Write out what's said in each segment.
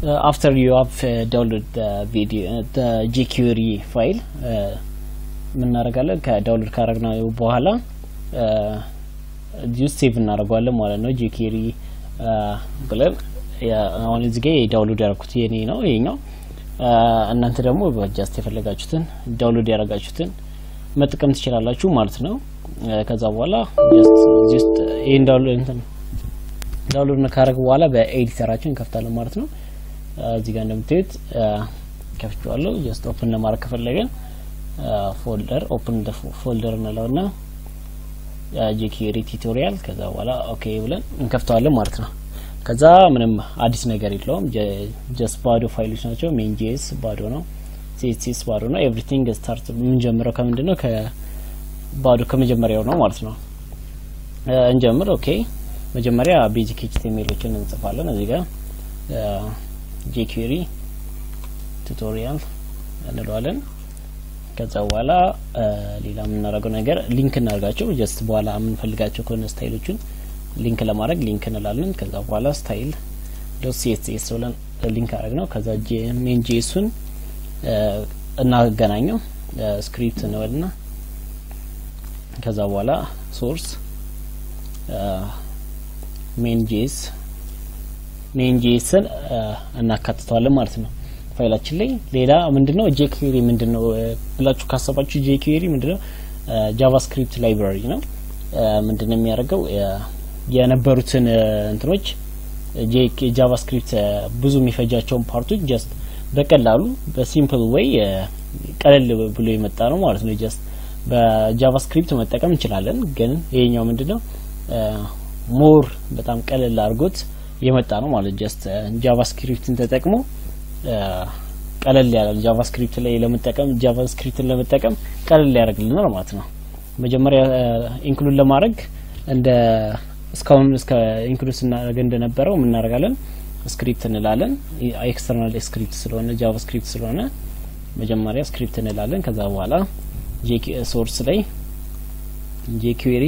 አፍተር ዩ ሃቭ ዳውንሎድ ቪዲዮ ጂኪሪ ፋይል የምናደርጋለን ከዳውንሎድ ካረግነው በኋላ እዚህ ውስጥ ሴቭ እናደርገዋለን ማለት ነው። ጂኪሪ ብለን አሁን እዚህ ጋ ዳውንሎድ ያደረኩት የኔ ነው ይሄኛው። እናንተ ደግሞ በጃስት የፈለጋችሁትን ዳውንሎድ ያደረጋችሁትን መጠቀም ትችላላችሁ ማለት ነው። ከዛ በኋላ ጀስት እዚህ ውስጥ ይሄን ዳውንሎድ እንትን ዳውንሎድ ካረግ በኋላ በኤዲተራችን እንከፍታለን ማለት ነው። እዚህ ጋር እንደምታዩት ከፍቼዋለሁ። ጀስት ኦፕን ለማድረግ ከፈለገን ፎልደር ኦፕን ፎልደር እንለውና ጂኪሪ ቱቶሪያል ከዛ በኋላ ኦኬ ብለን እንከፍተዋለን ማለት ነው። ከዛ ምንም አዲስ ነገር የለውም። ጀስት ባዶ ፋይሎች ናቸው። ሜን ጄስ ባዶ ነው። ሲኤስኤስ ባዶ ነው። ኤቭሪቲንግ ስታርት የምንጀምረው ከምንድን ነው? ከባዶ ከመጀመሪያው ነው ማለት ነው። እንጀምር። ኦኬ መጀመሪያ ቤዚክ ኤችቲኤምኤሎችን እንጽፋለን። እዚህ ጋር ጂኩሪ ቱቶሪያል እንለዋለን። ከዛ በኋላ ሌላ የምናደርገው ነገር ሊንክ እናደርጋቸው። ጀስት በኋላ የምንፈልጋቸው ከሆነ ስታይሎቹን ሊንክ ለማድረግ ሊንክ እንላለን። ከዛ በኋላ ስታይል ዶት ሲኤስኤስ ብለን ሊንክ አድረግ ነው። ከዛ ሜን ጄሱን እናገናኘው ስክሪፕት እንበልና ከዛ በኋላ ሶርስ ሜን ጄስ ሜን ጄስን እናካትተዋለን ማለት ነው ፋይላችን ላይ። ሌላ ምንድነው ጄኩዌሪ ምንድነው ብላችሁ ካሰባችሁ ጄኩዌሪ ምንድነው ጃቫስክሪፕት ላይብራሪ ነው። ምንድነው የሚያደርገው የነበሩትን እንትኖች ጃቫስክሪፕት ብዙ የሚፈጃቸውን ፓርቶች ጀስት በቀላሉ በሲምፕል ወይ ቀለል ብሎ የመጣ ነው ማለት ነው። ጀስት በጃቫስክሪፕት መጠቀም እንችላለን፣ ግን ይሄኛው ምንድነው ሞር በጣም ቀለል አድርጎት የመጣ ነው ማለት ጀስት ጃቫስክሪፕትን ተጠቅሞ ቀለል ያለ ጃቫስክሪፕት ላይ ለመጠቀም ጃቫስክሪፕትን ለመጠቀም ቀለል ያደርግልናል ማለት ነው። መጀመሪያ ኢንክሉድ ለማድረግ እንደ እስካሁን እስከ ኢንክሉድ ስናደርግ እንደነበረው የምናደርጋለን ስክሪፕት እንላለን። ኤክስተርናል ስክሪፕት ስለሆነ ጃቫስክሪፕት ስለሆነ መጀመሪያ ስክሪፕት እንላለን። ከዛ በኋላ ሶርስ ላይ ጄኩዌሪ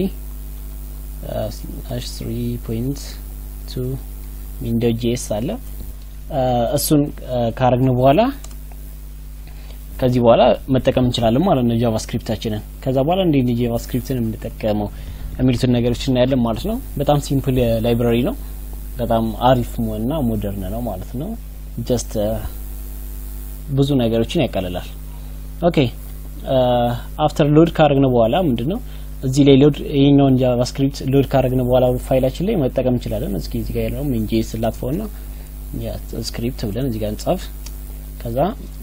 ስሪ ፖይንት ቱ ዊንዶ ጄስ አለ። እሱን ካረግን በኋላ ከዚህ በኋላ መጠቀም እንችላለን ማለት ነው ጃቫስክሪፕታችንን። ከዛ በኋላ እንዴት ጃቫስክሪፕትን የምንጠቀመው የሚሉትን ነገሮች እናያለን ማለት ነው። በጣም ሲምፕል ላይብራሪ ነው። በጣም አሪፍ እና ሞደርን ነው ማለት ነው። ጀስት ብዙ ነገሮችን ያቀልላል። ኦኬ አፍተር ሎድ ካረግን በኋላ ምንድነው እዚህ ላይ ሎድ ይሄኛውን ጃቫስክሪፕት ሎድ ካረግን በኋላ ፋይላችን ላይ መጠቀም እንችላለን። እስኪ እዚህ ጋር ያለው ሜን ጄስ ላጥፈውና ስክሪፕት ብለን እዚህ ጋር እንጻፍ። ከዛ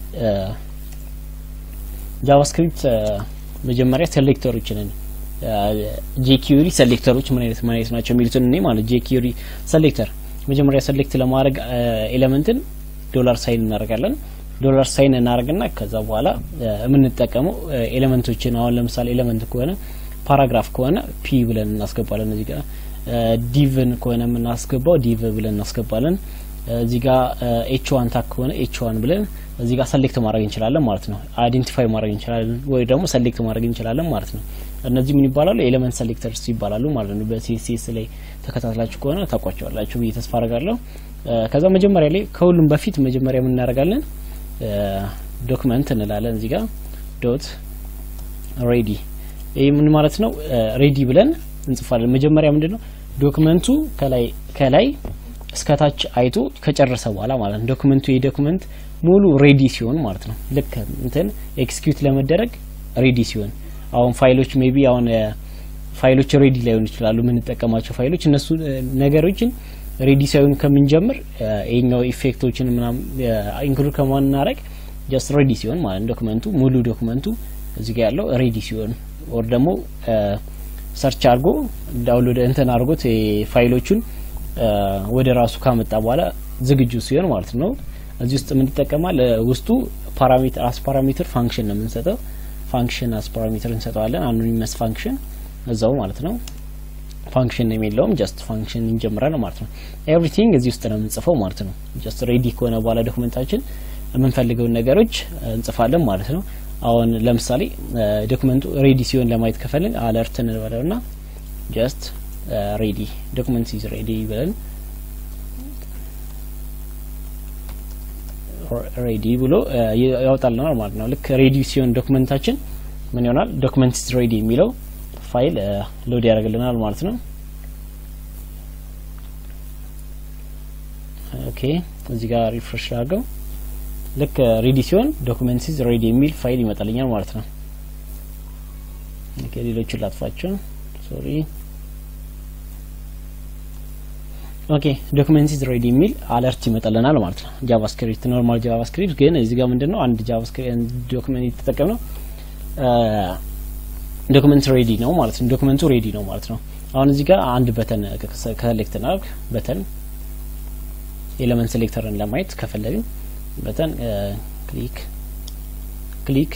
ጃቫስክሪፕት መጀመሪያ ሴሌክተሮችን ጄኪዩሪ ሴሌክተሮች ምን አይነት ምን አይነት ናቸው የሚሉትን እኔ ማለት ጄኪዩሪ ሴሌክተር መጀመሪያ ሴሌክት ለማድረግ ኤሌመንትን ዶላር ሳይን እናደርጋለን። ዶላር ሳይን እናደርግና ከዛ በኋላ የምንጠቀመው ኤሌመንቶችን አሁን ለምሳሌ ኤሌመንት ከሆነ ፓራግራፍ ከሆነ ፒ ብለን እናስገባለን። እዚህ ጋር ዲቭን ከሆነ የምናስገባው ዲቭ ብለን እናስገባለን። እዚህ ጋር ኤች ዋን ታክ ከሆነ ኤች ዋን ብለን እዚህ ጋር ሰሌክት ማድረግ እንችላለን ማለት ነው። አይዴንቲፋይ ማድረግ እንችላለን ወይ ደግሞ ሰሌክት ማድረግ እንችላለን ማለት ነው። እነዚህ ምን ይባላሉ? ኤሌመንት ሴሌክተርስ ይባላሉ ማለት ነው። በሲኤስኤስ ላይ ተከታትላችሁ ከሆነ ታውቋቸዋላችሁ ብዬ ተስፋ አረጋለሁ። ከዛ መጀመሪያ ላይ ከሁሉም በፊት መጀመሪያ ምን እናደርጋለን? ዶክመንት እንላለን እዚህ ጋር ዶት ሬዲ። ይህ ምን ማለት ነው? ሬዲ ብለን እንጽፋለን። መጀመሪያ ምንድነው ዶክመንቱ ከላይ ከላይ እስከታች አይቶ ከጨረሰ በኋላ ማለት ነው። ዶክመንቱ የዶክመንት ሙሉ ሬዲ ሲሆን ማለት ነው። ልክ እንትን ኤክስኪዩት ለመደረግ ሬዲ ሲሆን አሁን ፋይሎች ሜቢ አሁን ፋይሎች ሬዲ ላይሆኑ ይችላሉ። የምንጠቀማቸው ፋይሎች እነሱ ነገሮችን ሬዲ ሳይሆን ከምንጀምር ይሄኛው ኢፌክቶችን ምናምን ኢንክሉድ ከማናረግ ጀስት ሬዲ ሲሆን ማለት ዶክመንቱ ሙሉ ዶክመንቱ እዚህ ጋር ያለው ሬዲ ሲሆን ኦር ደግሞ ሰርች አድርጎ ዳውንሎድ እንትን አድርጎት ፋይሎቹን ወደ ራሱ ካመጣ በኋላ ዝግጁ ሲሆን ማለት ነው። እዚህ ውስጥ የምንጠቀማል ውስጡ ፓራሜትር አስ ፓራሜትር ፋንክሽን ነው የምንሰጠው። ፋንክሽን አስ ፓራሜትር እንሰጠዋለን። አኖኒመስ ፋንክሽን እዛው ማለት ነው። ፋንክሽን የሚለውም ጀስት ፋንክሽን እንጀምራለን ማለት ነው። ኤቭሪቲንግ እዚህ ውስጥ ነው የምንጽፈው ማለት ነው። ጀስት ሬዲ ከሆነ በኋላ ዶክመንታችን የምንፈልገውን ነገሮች እንጽፋለን ማለት ነው። አሁን ለምሳሌ ዶክመንቱ ሬዲ ሲሆን ለማየት ከፈልን አለርት እንበለውና ጀስት ሬዲ ዶክመንት ኢዝ ሬዲ ብለን ሬዲ ብሎ ያወጣልናል ማለት ነው። ልክ ሬዲ ሲሆን ዶክመንታችን ምን ይሆናል? ዶክመንት ሬዲ የሚለው ፋይል ሎድ ያደርግልናል ማለት ነው። ኦኬ እዚህ ጋር ሪፍሬሽ አድርገው ልክ ሬዲ ሲሆን ዶክመንት ኢዝ ሬዲ የሚል ፋይል ይመጣልኛል ማለት ነው። ኦኬ ሌሎቹን ላጥፋቸው። ሶሪ ኦኬ ዶክመንት ኢዝ ሬዲ የሚል አለርት ይመጣልናል ማለት ነው። ጃቫስክሪፕት ኖርማል ጃቫስክሪፕት ግን እዚህ ጋር ምንድነው አንድ ጃቫስክሪፕት ዶክመንት የተጠቀምነው ዶክመንት ሬዲ ነው ማለት ነው። ዶክመንቱ ሬዲ ነው ማለት ነው። አሁን እዚህ ጋር አንድ በተን ከሴሌክት እናድርግ። በተን ኤሌመንት ሴሌክተርን ለማየት ከፈለግን በተን ክሊክ ክሊክ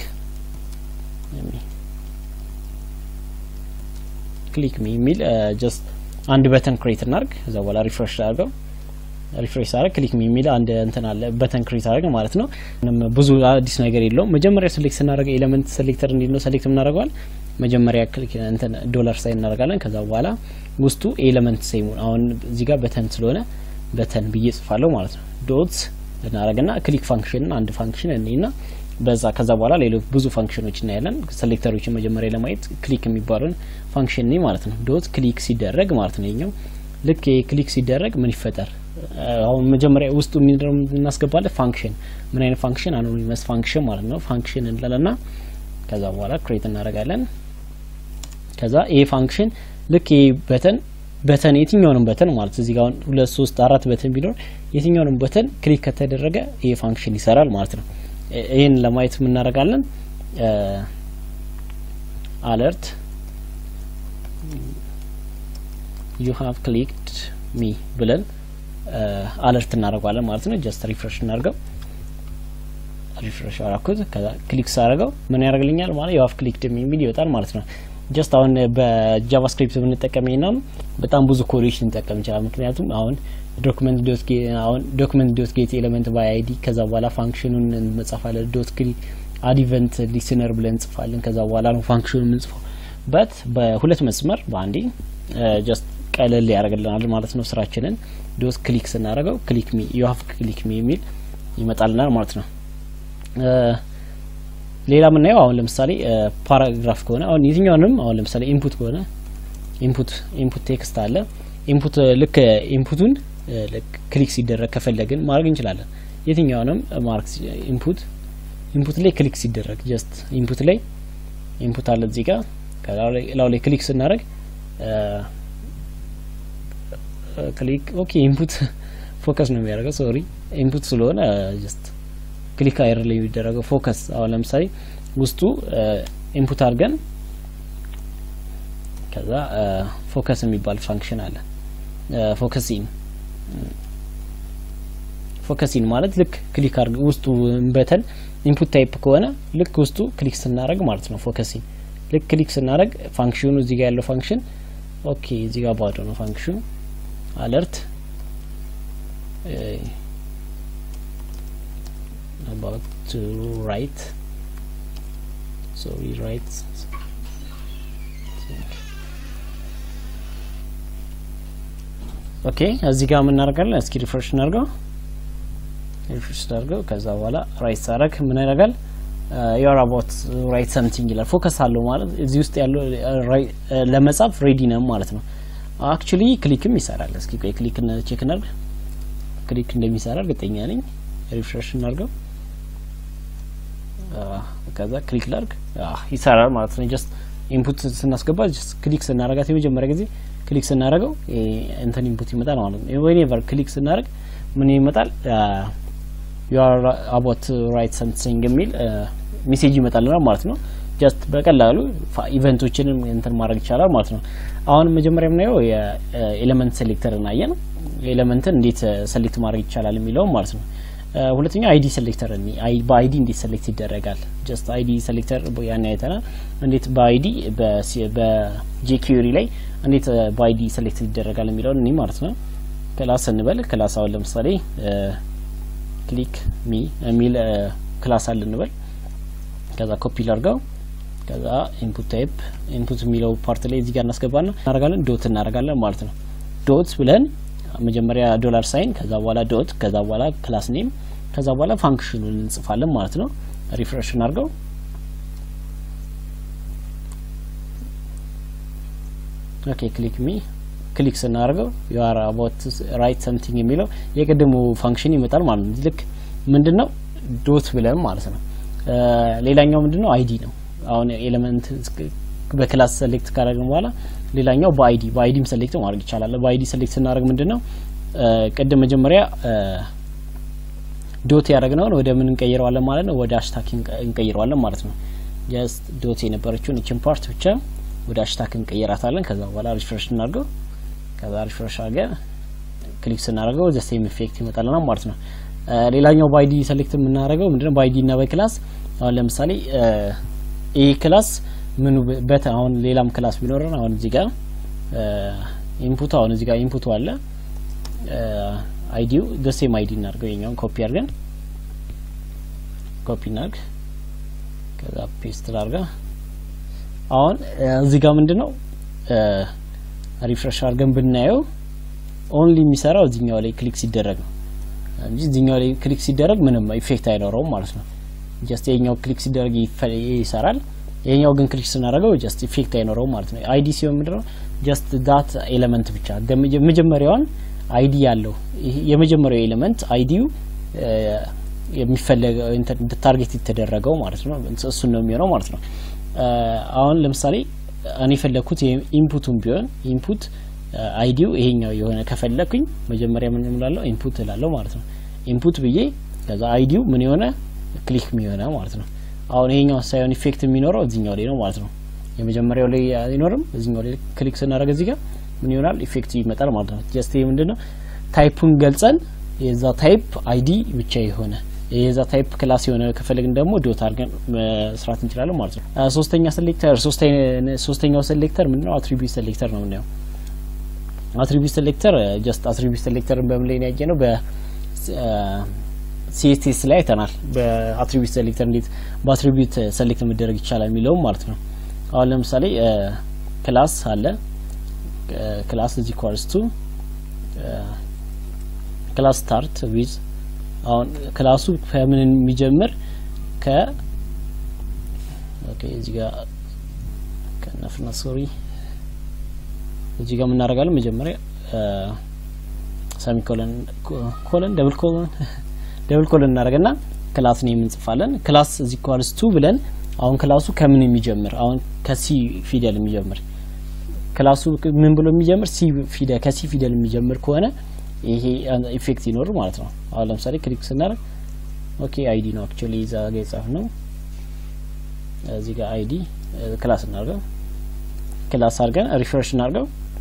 ክሊክ ሚ የሚል ጀስት አንድ በተን ክሬት እናርግ። ከዛ በኋላ ሪፍሬሽ አድርገው ሪፍሬሽ አድርግ ክሊክ ሚ የሚል አንድ እንትን አለ በተን ክሬት አድርግ ማለት ነው። ምንም ብዙ አዲስ ነገር የለውም። መጀመሪያ ሴሌክት ስናደርገው ኤሌመንት ሴሌክተር እንዴት ነው ሴሌክት የምናደርገዋል? መጀመሪያ ክሊክ እንትን ዶላር ሳይን እናደርጋለን። ከዛ በኋላ ውስጡ ኤሌመንት ሴሙን አሁን እዚህ ጋር በተን ስለሆነ በተን ብዬ ጽፋለሁ ማለት ነው። ዶት እናደርግና ክሊክ ፋንክሽንን አንድ ፋንክሽን እኔና በዛ ከዛ በኋላ ሌሎች ብዙ ፋንክሽኖች እናያለን። ሴሌክተሮችን መጀመሪያ ለማየት ክሊክ የሚባለውን ፋንክሽን ዶት ዶት ክሊክ ሲደረግ ማለት ነው። ይኛው ልክ ክሊክ ሲደረግ ምን ይፈጠር? አሁን መጀመሪያ ውስጡ እናስገባለን ፋንክሽን ምን አይነት ፋንክሽን አኖኒመስ ፋንክሽን ማለት ነው። ፋንክሽን እንላለና ከዛ በኋላ ክሬት እናደርጋለን። ከዛ ይሄ ፋንክሽን ልክ ይሄ በተን በተን የትኛውንም በተን ማለት እዚህ ጋር ሁለት ሶስት አራት በተን ቢኖር የትኛውንም በተን ክሊክ ከተደረገ ይሄ ፋንክሽን ይሰራል ማለት ነው። ይህን ለማየት የምናደርጋለን አለርት ዩ ሃቭ ክሊክድ ሚ ብለን አለርት እናደርገዋለን ማለት ነው። ጀስት ሪፍሬሽ እናደርገው። ሪፍሬሽ አራኩት። ከዛ ክሊክ ሳደርገው ምን ያደርግልኛል ማለት ዩ ሃቭ ክሊክድ ሚ የሚል ይወጣል ማለት ነው። ጀስት አሁን በጃቫስክሪፕት ብንጠቀም ይሄን በጣም ብዙ ኮዶች ልንጠቀም ይችላል። ምክንያቱም አሁን ዶክመንት ዶት አሁን ዶክመንት ዶት ጌት ኤሌመንት ባይ አይዲ ከዛ በኋላ ፋንክሽኑን እንጽፋለን። ዶት ክሊክ አድ ኢቨንት ሊስነር ብለን እንጽፋለን። ከዛ በኋላ ነው ፋንክሽኑ የምንጽፈው። በት በሁለት መስመር በአንዴ ጀስት ቀለል ያደርግልናል ማለት ነው ስራችንን። ዶት ክሊክ ስናደርገው ክሊክ ሚ ዩ ሃቭ ክሊክ ሚ የሚል ይመጣልናል ማለት ነው። ሌላ የምናየው አሁን ለምሳሌ ፓራግራፍ ከሆነ አሁን የትኛውንም አሁን ለምሳሌ ኢንፑት ከሆነ ኢንፑት ኢንፑት ቴክስት አለ ኢንፑት ልክ ኢንፑቱን ክሊክ ሲደረግ ከፈለግን ማድረግ እንችላለን። የትኛውንም ማርክ ኢንፑት ኢንፑት ላይ ክሊክ ሲደረግ ጀስት ኢንፑት ላይ ኢንፑት አለ እዚህ ጋር ከላው ላይ ክሊክ ስናደርግ ክሊክ ኦኬ ኢንፑት ፎከስ ነው የሚያደርገው። ሶሪ ኢንፑት ስለሆነ ጀስት ክሊክ አይር ላይ የሚደረገው ፎከስ። አሁን ለምሳሌ ውስጡ ኢንፑት አድርገን ከዛ ፎከስ የሚባል ፋንክሽን አለ። ፎከሲን ፎከሲን ማለት ልክ ክሊክ አድርገን ውስጡ በተን ኢንፑት ታይፕ ከሆነ ልክ ውስጡ ክሊክ ስናደርግ ማለት ነው። ፎከሲን ልክ ክሊክ ስናደርግ ፋንክሽኑ እዚህ ጋር ያለው ፋንክሽን ኦኬ፣ እዚህ ጋር ባዶ ነው ፋንክሽኑ አለርት about to write so we write ኦኬ እዚህ ጋር የምናደርጋለን እስኪ ሪፍሬሽ እናድርገው ሪፍሬሽ እናድርገው ከዛ በኋላ ራይት ሳረግ ምን ያደርጋል ዩር አባውት ራይት ሰምቲንግ ይላል ፎከስ አለው ማለት እዚህ ውስጥ ያለው ለመጻፍ ሬዲ ነው ማለት ነው አክቹሊ ክሊክም ይሰራል እስኪ ቆይ ክሊክ ቼክ እናድርግ ክሊክ እንደሚሰራ እርግጠኛ ነኝ ሪፍሬሽ እናድርገው ከዛ ክሊክ ላርግ ይሰራል ማለት ነው። ጀስት ኢንፑት ስናስገባ ጀስት ክሊክ ስናረጋት የመጀመሪያ ጊዜ ክሊክ ስናረገው እንትን ኢንፑት ይመጣል ማለት ነው። ዌኔቨር ክሊክ ስናረግ ምን ይመጣል? ዩ አር አባውት ራይት ሰምቲንግ የሚል ሜሴጅ ይመጣልናል ማለት ነው። ጀስት በቀላሉ ኢቨንቶችንም እንትን ማድረግ ይቻላል ማለት ነው። አሁን መጀመሪያ የምናየው የኤሌመንት ሴሌክተር እናየን ኤሌመንትን እንዴት ሰሌክት ማድረግ ይቻላል የሚለውም ማለት ነው። ሁለተኛው አይዲ ሴሌክተር በአይዲ እንዴት ሴሌክት ይደረጋል? ጀስት አይዲ ሴሌክተር ያን አይተናል። እንዴት በአይዲ በጄኪሪ ላይ እንዴት በአይዲ ሴሌክት ይደረጋል የሚለውን እኔ ማለት ነው። ክላስ እንበል ክላስ አሁን ለምሳሌ ክሊክ ሚ የሚል ክላስ አለ እንበል። ከዛ ኮፒ ላርገው ከዛ ኢንፑት ታይፕ ኢንፑት የሚለው ፓርት ላይ እዚህ ጋር እናስገባና እናደርጋለን ዶት እናደርጋለን ማለት ነው። ዶት ብለን መጀመሪያ ዶላር ሳይን ከዛ በኋላ ዶት ከዛ በኋላ ክላስ ኔም ከዛ በኋላ ፋንክሽኑን እንጽፋለን ማለት ነው። ሪፍሬሽ እናድርገው። ኦኬ ክሊክ ሚ ክሊክ ስናደርገው ዩ አር አባውት ራይት ሰምቲንግ የሚለው የቅድሙ ፋንክሽን ይመጣል ማለት ነው። ልክ ምንድነው ዶት ብለን ማለት ነው። ሌላኛው ምንድነው አይዲ ነው። አሁን ኤሌመንት በክላስ ሴሌክት ካደረግን በኋላ ሌላኛው በአይዲ በአይዲም ሴሌክት ማድረግ ይቻላል። በአይዲ ሴሌክት ስናደርግ ምንድነው ቅድም መጀመሪያ ዶት ያደረግነውን ወደ ምን እንቀይረዋለን ማለት ነው? ወደ አሽታክ እንቀይረዋለን ማለት ነው። ጀስት ዶት የነበረችውን እችን ፓርት ብቻ ወደ አሽታክ እንቀይራታለን። ከዛ በኋላ ሪፍሬሽ እናድርገው። ከዛ ሪፍሬሽ አድርገን ክሊክ ስናደርገው ዘ ሴም ኢፌክት ይመጣልናል ማለት ነው። ሌላኛው በአይዲ ሴሌክት የምናደርገው ምንድነው በአይዲ እና በክላስ አሁን ለምሳሌ ይህ ክላስ ምኑ በት አሁን ሌላም ክላስ ቢኖረን አሁን እዚህ ጋር ኢንፑት አሁን እዚህ ጋር ኢንፑቱ አለ አይዲው ደሴም አይዲ እናድርገው የኛውን ኮፒ አድርገን ኮፒ እናድርግ ከዛ ፔስት ላድርጋ አሁን እዚህ ጋር ምንድነው ሪፍሬሽ አድርገን ብናየው ኦንሊ የሚሰራው እዚህኛው ላይ ክሊክ ሲደረግ ነው እንጂ እዚህኛው ላይ ክሊክ ሲደረግ ምንም ኢፌክት አይኖረውም ማለት ነው። ጀስት የኛው ክሊክ ሲደረግ ይሰራል። የኛው ግን ክሊክ ስናደርገው ጀስት ኢፌክት አይኖረውም ማለት ነው። አይዲ ሲሆን ምንድነው ጀስት ዳት ኤሌመንት ብቻ መጀመሪያውን አይዲ ያለው የመጀመሪያው ኤሌመንት አይዲው የሚፈለገው ታርጌት የተደረገው ማለት ነው። እሱን ነው የሚሆነው ማለት ነው። አሁን ለምሳሌ እኔ የፈለግኩት ኢንፑቱን ቢሆን ኢንፑት አይዲው ይሄኛው የሆነ ከፈለኩኝ መጀመሪያ ምን እላለሁ ኢንፑት እላለሁ ማለት ነው። ኢንፑት ብዬ ከዛ አይዲው ምን የሆነ ክሊክ የሚሆነ ማለት ነው። አሁን ይሄኛው ሳይሆን ኢፌክት የሚኖረው እዚህኛው ላይ ነው ማለት ነው። የመጀመሪያው ላይ አይኖርም። እዚህኛው ላይ ክሊክ ስናደርግ እዚህ ጋር ምን ይሆናል ኢፌክት ይመጣል ማለት ነው። ጀስት ይሄ ምንድነው ታይፑን ገልጸን የዛ ታይፕ አይዲ ብቻ የሆነ የዛ ታይፕ ክላስ የሆነ ከፈለግን ደግሞ ዶት አድርገን መስራት እንችላለን ማለት ነው። ሶስተኛ ሴሌክተር ሶስተኛው ሴሌክተር ምንድነው አትሪቢዩት ሴሌክተር ነው የምናየው። አትሪቢዩት ሴሌክተር ጀስት አትሪቢዩት ሴሌክተርን በምን ላይ ያየ ነው? በሲኤስኤስ ላይ አይተናል። በአትሪቢዩት ሴሌክተር እንዴት በአትሪቢዩት ሴሌክት መደረግ ይቻላል የሚለውም ማለት ነው። አሁን ለምሳሌ ክላስ አለ ክላስ እዚ ኳልስ ቱ ክላስ ስታርት ዊዝ አሁን ክላሱ ከምን የሚጀምር ከ ኦኬ እዚህ ጋር ከነፍና ሶሪ እዚህ ጋር የምናደርጋለን መጀመሪያ ሰሚ ኮለን ኮለን ደብል ኮለን ደብል ኮለን እናደርግና ክላስ ነው የምንጽፋለን። ክላስ እዚህ ኳልስ ቱ ብለን አሁን ክላሱ ከምን የሚጀምር አሁን ከሲ ፊደል የሚጀምር ክላሱ ምን ብሎ የሚጀምር ሲ ፊደል ከሲ ፊደል የሚጀምር ከሆነ ይሄ ኢፌክት ይኖር ማለት ነው። አሁን ለምሳሌ ክሊክ ስናደርግ ኦኬ አይዲ ነው አክቹሊ እዛ ጋር የጻፍ ነው። እዚህ ጋር አይዲ ክላስ እናድርገው። ክላስ አድርገን ሪፍሬሽ እናድርገው።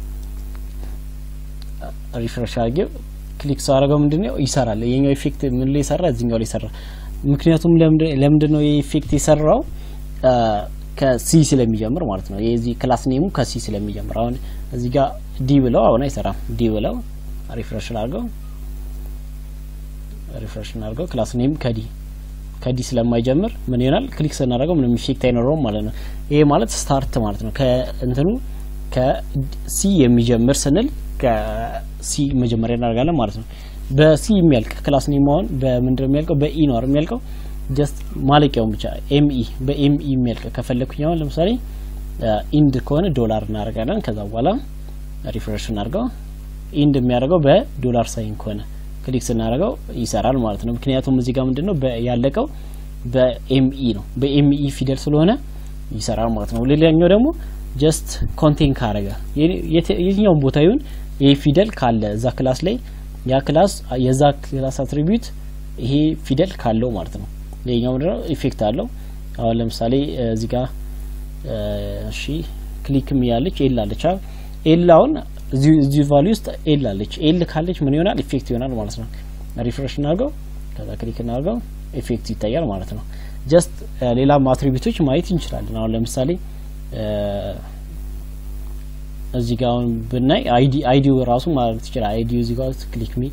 ሪፍሬሽ አድርጌው ክሊክ ሳደርገው ምንድነው ይሰራል። የኛው ኢፌክት ምን ላይ ይሰራ? እዚህኛው ላይ ይሰራ። ምክንያቱም ለምንድን ነው የኢፌክት የሰራው? ከሲ ስለሚጀምር ማለት ነው። የዚህ ክላስ ኔሙ ከሲ ስለሚጀምር አሁን እዚህ ጋር ዲ ብለው አሁን አይሰራም። ዲ ብለው ሪፍሬሽ አድርገው ሪፍሬሽ እናድርገው ክላስ ኔም ከዲ ከዲ ስለማይጀምር ምን ይሆናል? ክሊክ ስናደርገው ምንም ኢፌክት አይኖረውም ማለት ነው። ይሄ ማለት ስታርት ማለት ነው። ከእንትኑ ከሲ የሚጀምር ስንል ከሲ መጀመሪያ እናደርጋለን ማለት ነው። በሲ የሚያልቅ ክላስ ኔም አሁን በምንድነው የሚያልቀው? በኢ ነው የሚያልቀው። ጀስት ማለቂያውን ብቻ ኤምኢ በኤምኢ የሚያልቅ ከፈለኩኝ አሁን ለምሳሌ ኢንድ ከሆነ ዶላር እናደርጋለን። ከዛ በኋላ ሪፍሬሽ እናድርገው። ኢንድ የሚያደርገው በዶላር ሳይን ከሆነ ክሊክ ስናደርገው ይሰራል ማለት ነው። ምክንያቱም እዚህ ጋር ምንድነው ያለቀው በኤምኢ ነው። በኤምኢ ፊደል ስለሆነ ይሰራል ማለት ነው። ሌላኛው ደግሞ ጀስት ኮንቴን ካረገ የትኛውን ቦታ ይሁን ይሄ ፊደል ካለ እዛ ክላስ ላይ ያ ክላስ የዛ ክላስ አትሪቢዩት ይሄ ፊደል ካለው ማለት ነው። ይሄኛው ምንድነው ኢፌክት አለው። አሁን ለምሳሌ እዚህ ጋር እሺ ክሊክም ያለች ኤል አለች። ኤል አሁን እዚህ ቫልዩ ውስጥ ኤል አለች። ኤል ካለች ምን ይሆናል? ኢፌክት ይሆናል ማለት ነው። ሪፍሬሽ እናድርገው፣ ከዛ ክሊክ እናድርገው፣ ኢፌክት ይታያል ማለት ነው። ጀስት ሌላም አትሪቢዩቶች ማየት እንችላለን። አሁን ለምሳሌ እዚህ ጋር አሁን ብናይ አይዲ አይዲው ራሱ ማለት ይችላል። አይዲው እዚህ ጋር ክሊክ ሚ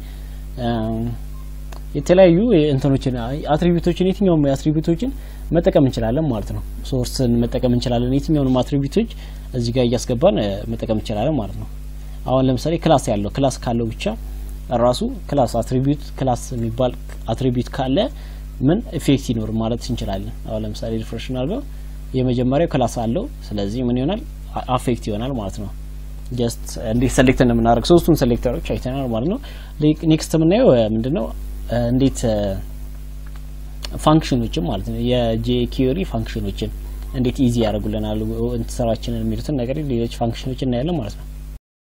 የተለያዩ እንትኖችን አትሪቢዩቶችን የትኛውም አትሪቢዩቶችን መጠቀም እንችላለን ማለት ነው። ሶርስን መጠቀም እንችላለን። የትኛውንም አትሪቢዩቶች እዚህ ጋር እያስገባን መጠቀም እንችላለን ማለት ነው። አሁን ለምሳሌ ክላስ ያለው ክላስ ካለው ብቻ ራሱ ክላስ አትሪቢዩት ክላስ የሚባል አትሪቢዩት ካለ ምን ኢፌክት ይኖር ማለት እንችላለን። አሁን ለምሳሌ ሪፍሬሽ አድርገው የመጀመሪያው ክላስ አለው። ስለዚህ ምን ይሆናል አፌክት ይሆናል ማለት ነው። ጀስት እንዴት ሴሌክት እንደምናደርግ ሶስቱን ሴሌክተሮች አይተናል ማለት ነው። ኔክስት የምናየው ምንድነው እንዴት ፋንክሽኖችን ማለት ነው የጄኪሪ ፋንክሽኖችን እንዴት ኢዚ ያደርጉልናል ስራችንን የሚሉትን ነገር ሌሎች ፋንክሽኖችን እናያለን ማለት ነው።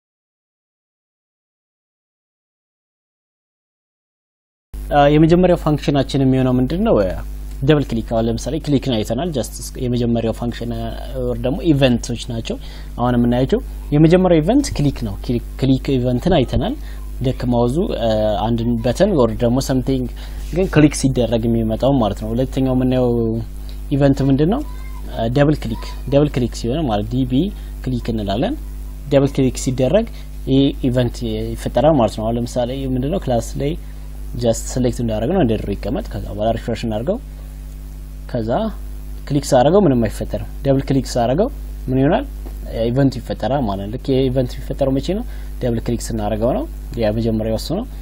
የመጀመሪያው ፋንክሽናችን የሚሆነው ምንድን ነው? ደብል ክሊክ አሁን ለምሳሌ ክሊክን አይተናል። ጀስት የመጀመሪያው ፋንክሽን ወር ደግሞ ኢቨንቶች ናቸው አሁን የምናያቸው። የመጀመሪያው ኢቨንት ክሊክ ነው። ክሊክ ኢቨንትን አይተናል። ልክ ማውዙ አንድን በተን ወር ደግሞ ሰምቲንግ ግን ክሊክ ሲደረግ የሚመጣው ማለት ነው። ሁለተኛው የምናየው ኢቨንት ምንድን ነው? ደብል ክሊክ ደብል ክሊክ ሲሆን ማለት ዲቢ ክሊክ እንላለን። ደብል ክሊክ ሲደረግ ይህ ኢቨንት ይፈጠራል ማለት ነው። አሁን ለምሳሌ ምንድነው ክላስ ላይ ጀስት ሴሌክት እንዳደረግ ነው እንደ ድሮ ይቀመጥ። ከዛ በኋላ ሪፍሬሽ እናድርገው። ከዛ ክሊክ ሳደርገው ምንም አይፈጠርም። ደብል ክሊክ ሳደርገው ምን ይሆናል? ኢቨንቱ ይፈጠራል ማለት ነው። ልክ የኢቨንት የሚፈጠረው መቼ ነው? ደብል ክሊክ ስናደርገው ነው። ያ መጀመሪያው እሱ ነው።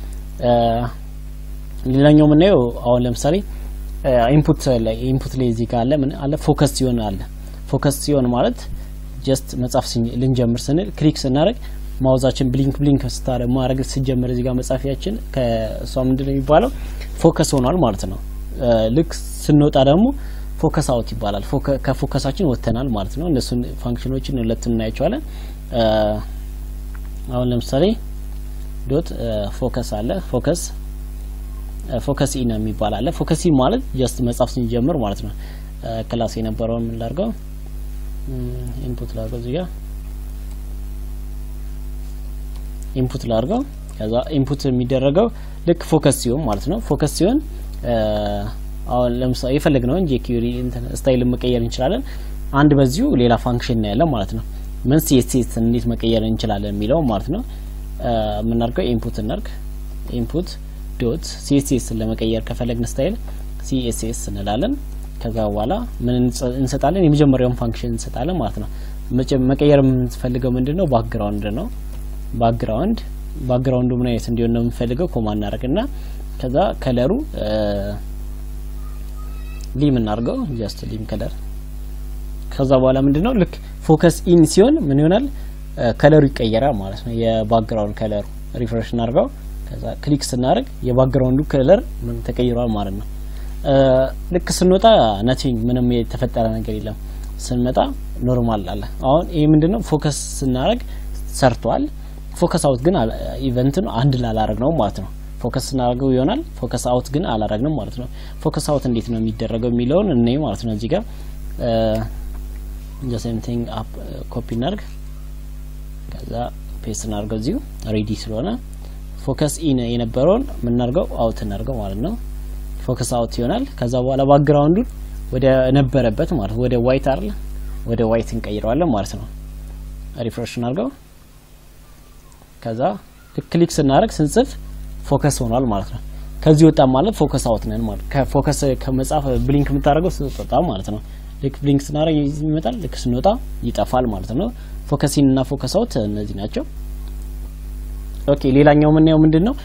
ሌላኛው የምናየው አሁን ለምሳሌ ኢንፑት ላይ ኢንፑት ላይ እዚህ ጋር አለ ምን አለ ፎከስ ሲሆን አለ ፎከስ ሲሆን ማለት ጀስት መጻፍ ልንጀምር ስንል ክሊክ ስናደርግ ማውዛችን ብሊንክ ብሊንክ ስታረ ማድረግ ስጀምር እዚህ ጋር መጻፊያችን ከእሷ ምንድነው የሚባለው ፎከስ ሆኗል ማለት ነው። ልክ ስንወጣ ደግሞ ፎከስ አውት ይባላል። ከፎከሳችን ወጥተናል ማለት ነው። እነሱን ፋንክሽኖችን ሁለቱን እናያቸዋለን። አሁን ለምሳሌ ዶት ፎከስ አለ ፎከስ ፎከስ ኢን የሚባል አለ። ፎከስ ኢን ማለት ጀስት መጻፍ ስንጀምር ማለት ነው። ክላስ የነበረውን ምን ላድርገው ኢንፑት ላድርገው እዚህ ጋር ኢንፑት ላድርገው። ከዛ ኢንፑት የሚደረገው ልክ ፎከስ ሲሆን ማለት ነው። ፎከስ ሲሆን አሁን ለምሳሌ የፈለግነውን ጄኪሪ ስታይል መቀየር እንችላለን። አንድ በዚሁ ሌላ ፋንክሽን ነው ያለው ማለት ነው። ምን ሲኤስኤስ እንዴት መቀየር እንችላለን የሚለው ማለት ነው። የምናደርገው ኢንፑት እናርግ ኢንፑት ዶት ሲኤስኤስ ለመቀየር ከፈለግን ስታይል ሲኤስኤስ እንላለን። ከዛ በኋላ ምን እንሰጣለን? የመጀመሪያውን ፋንክሽን እንሰጣለን ማለት ነው። መቀየር የምንፈልገው ምንድን ነው? ባክግራውንድ ነው። ባክግራውንድ ባክግራውንዱ ምን አይነት እንዲሆን ነው የምንፈልገው? ኮማ እናደርግና ከዛ ከለሩ ሊም እናድርገው ጀስት ሊም ከለር። ከዛ በኋላ ምንድን ነው ልክ ፎከስ ኢን ሲሆን ምን ይሆናል? ከለሩ ይቀየራል ማለት ነው። የባክግራውንድ ከለሩ ሪፍሬሽ እናድርገው። ከዛ ክሊክ ስናደርግ የባክግራውንዱ ከለር ምን ተቀይሯል ማለት ነው። ልክ ስንወጣ ነቲንግ ምንም የተፈጠረ ነገር የለም። ስንመጣ ኖርማል አለ። አሁን ይሄ ምንድነው ፎከስ ስናደርግ ሰርቷል። ፎከስ አውት ግን ኢቨንትን አንድ ላላረግ ነው ማለት ነው። ፎከስ ስናደርገው ይሆናል። ፎከስ አውት ግን አላረግንም ማለት ነው። ፎከስ አውት እንዴት ነው የሚደረገው የሚለውን እኔ ማለት ነው እዚህ ጋር ዘ ሴም ቲንግ አፕ ኮፒ እናድርግ። ከዛ ፔስት እናድርገው እዚሁ ሬዲ ስለሆነ ፎከስ ኢን የነበረውን የምናደርገው አውት እናድርገው ማለት ነው። ፎከስ አውት ይሆናል። ከዛ በኋላ ባክግራውንዱን ወደ ነበረበት ማለት ወደ ዋይት አይደል ወደ ዋይት እንቀይረዋለን ማለት ነው። ሪፍሬሽ እናድርገው። ከዛ ክሊክ ስናደርግ ስንጽፍ ፎከስ ሆኗል ማለት ነው። ከዚህ ወጣ ማለት ፎከስ አውት ነን ማለት ከፎከስ ከመጻፍ ብሊንክ የምታደርገው ስትወጣ ማለት ነው። ልክ ብሊንክ ስናደርግ ይመጣል፣ ልክ ስንወጣ ይጠፋል ማለት ነው። ፎከስ ኢን እና ፎከስ አውት እነዚህ ናቸው። ኦኬ ሌላኛው የምናየው ምንድን ነው?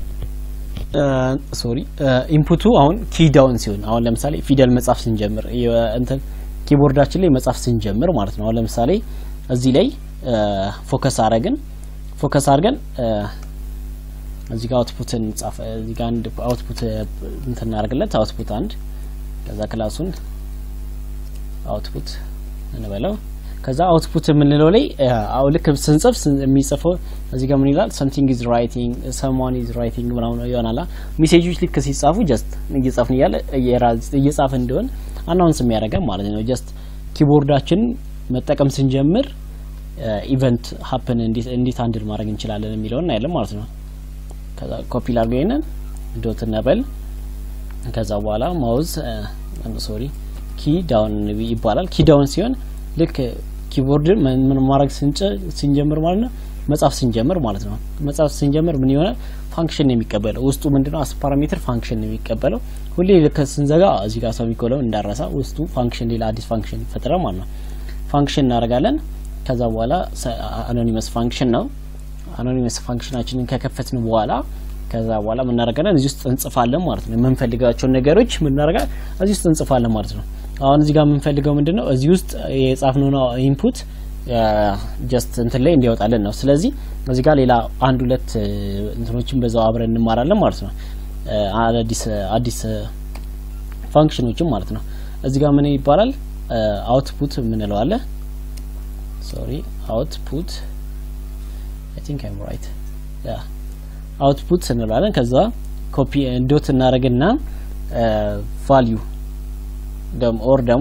ሶሪ ኢንፑቱ አሁን ኪ ዳውን ሲሆን አሁን ለምሳሌ ፊደል መጻፍ ስንጀምር እንትን ኪቦርዳችን ላይ መጻፍ ስንጀምር ማለት ነው። አሁን ለምሳሌ እዚህ ላይ ፎከስ አረግን ፎከስ አድርገን እዚህ ጋር አውትፑት እንጻፍ እዚህ ጋር አንድ አውትፑት እንትን እናደርግለት አውትፑት አንድ ከዛ ክላሱን አውትፑት እንበለው ከዛ አውትፑት የምንለው ላይ አው ልክ ስንጽፍ የሚጽፈው እዚህ ጋር ምን ይላል? ሰምቲንግ ኢዝ ራይቲንግ ሰምዋን ኢዝ ራይቲንግ ምናምን ይሆናል። ሜሴጆች ልክ ሲጻፉ ጀስት እየጻፍን እያለ እየጻፈ እንደሆን አናውንስ የሚያደርገን ማለት ነው። ጀስት ኪቦርዳችን መጠቀም ስንጀምር ኢቨንት ሀፕን እንዴት አንድል ማድረግ እንችላለን የሚለውን እናያለን ማለት ነው። ከዛ ኮፒ ላድርገው ይሄንን ዶት ነበል ከዛ በኋላ ማውዝ ሶሪ ኪ ዳውን ይባላል። ኪ ዳውን ሲሆን ልክ ኪቦርድን ምን ማድረግ ስንጀምር ማለት ነው መጻፍ ስንጀምር ማለት ነው። መጻፍ ስንጀምር ምን ይሆናል? ፋንክሽን የሚቀበለው ውስጡ ምንድነው? አስ ፓራሜትር ፋንክሽን የሚቀበለው ሁሌ ልክ ስንዘጋ እዚህ ጋር ሰሚኮሎን እንዳረሳ ውስጡ ፋንክሽን ሌላ አዲስ ፋንክሽን ይፈጥራል ማለት ነው። ፋንክሽን እናደርጋለን። ከዛ በኋላ አኖኒመስ ፋንክሽን ነው። አኖኒመስ ፋንክሽናችንን ከከፈትን በኋላ ከዛ በኋላ ምን እናደርጋለን? እዚህ ውስጥ እንጽፋለን ማለት ነው። የምንፈልጋቸውን ነገሮች ምን እናደርጋለን? እዚህ ውስጥ እንጽፋለን ማለት ነው። አሁን እዚህ ጋር የምንፈልገው ምንድን ነው? እዚህ ውስጥ የጻፍነው ኢንፑት ጀስት እንትን ላይ እንዲያወጣልን ነው። ስለዚህ እዚህ ጋር ሌላ አንድ ሁለት እንትኖችን በዛው አብረን እንማራለን ማለት ነው። አዲስ አዲስ ፋንክሽኖችን ማለት ነው። እዚህ ጋር ምን ይባላል? አውትፑት የምንለው አለ። ሶሪ አውትፑት አይ ቲንክ አይም ራይት ያ አውትፑት እንላለን። ከዛ ኮፒ ዶት እናደርግና ቫልዩ ደም ኦር ደግሞ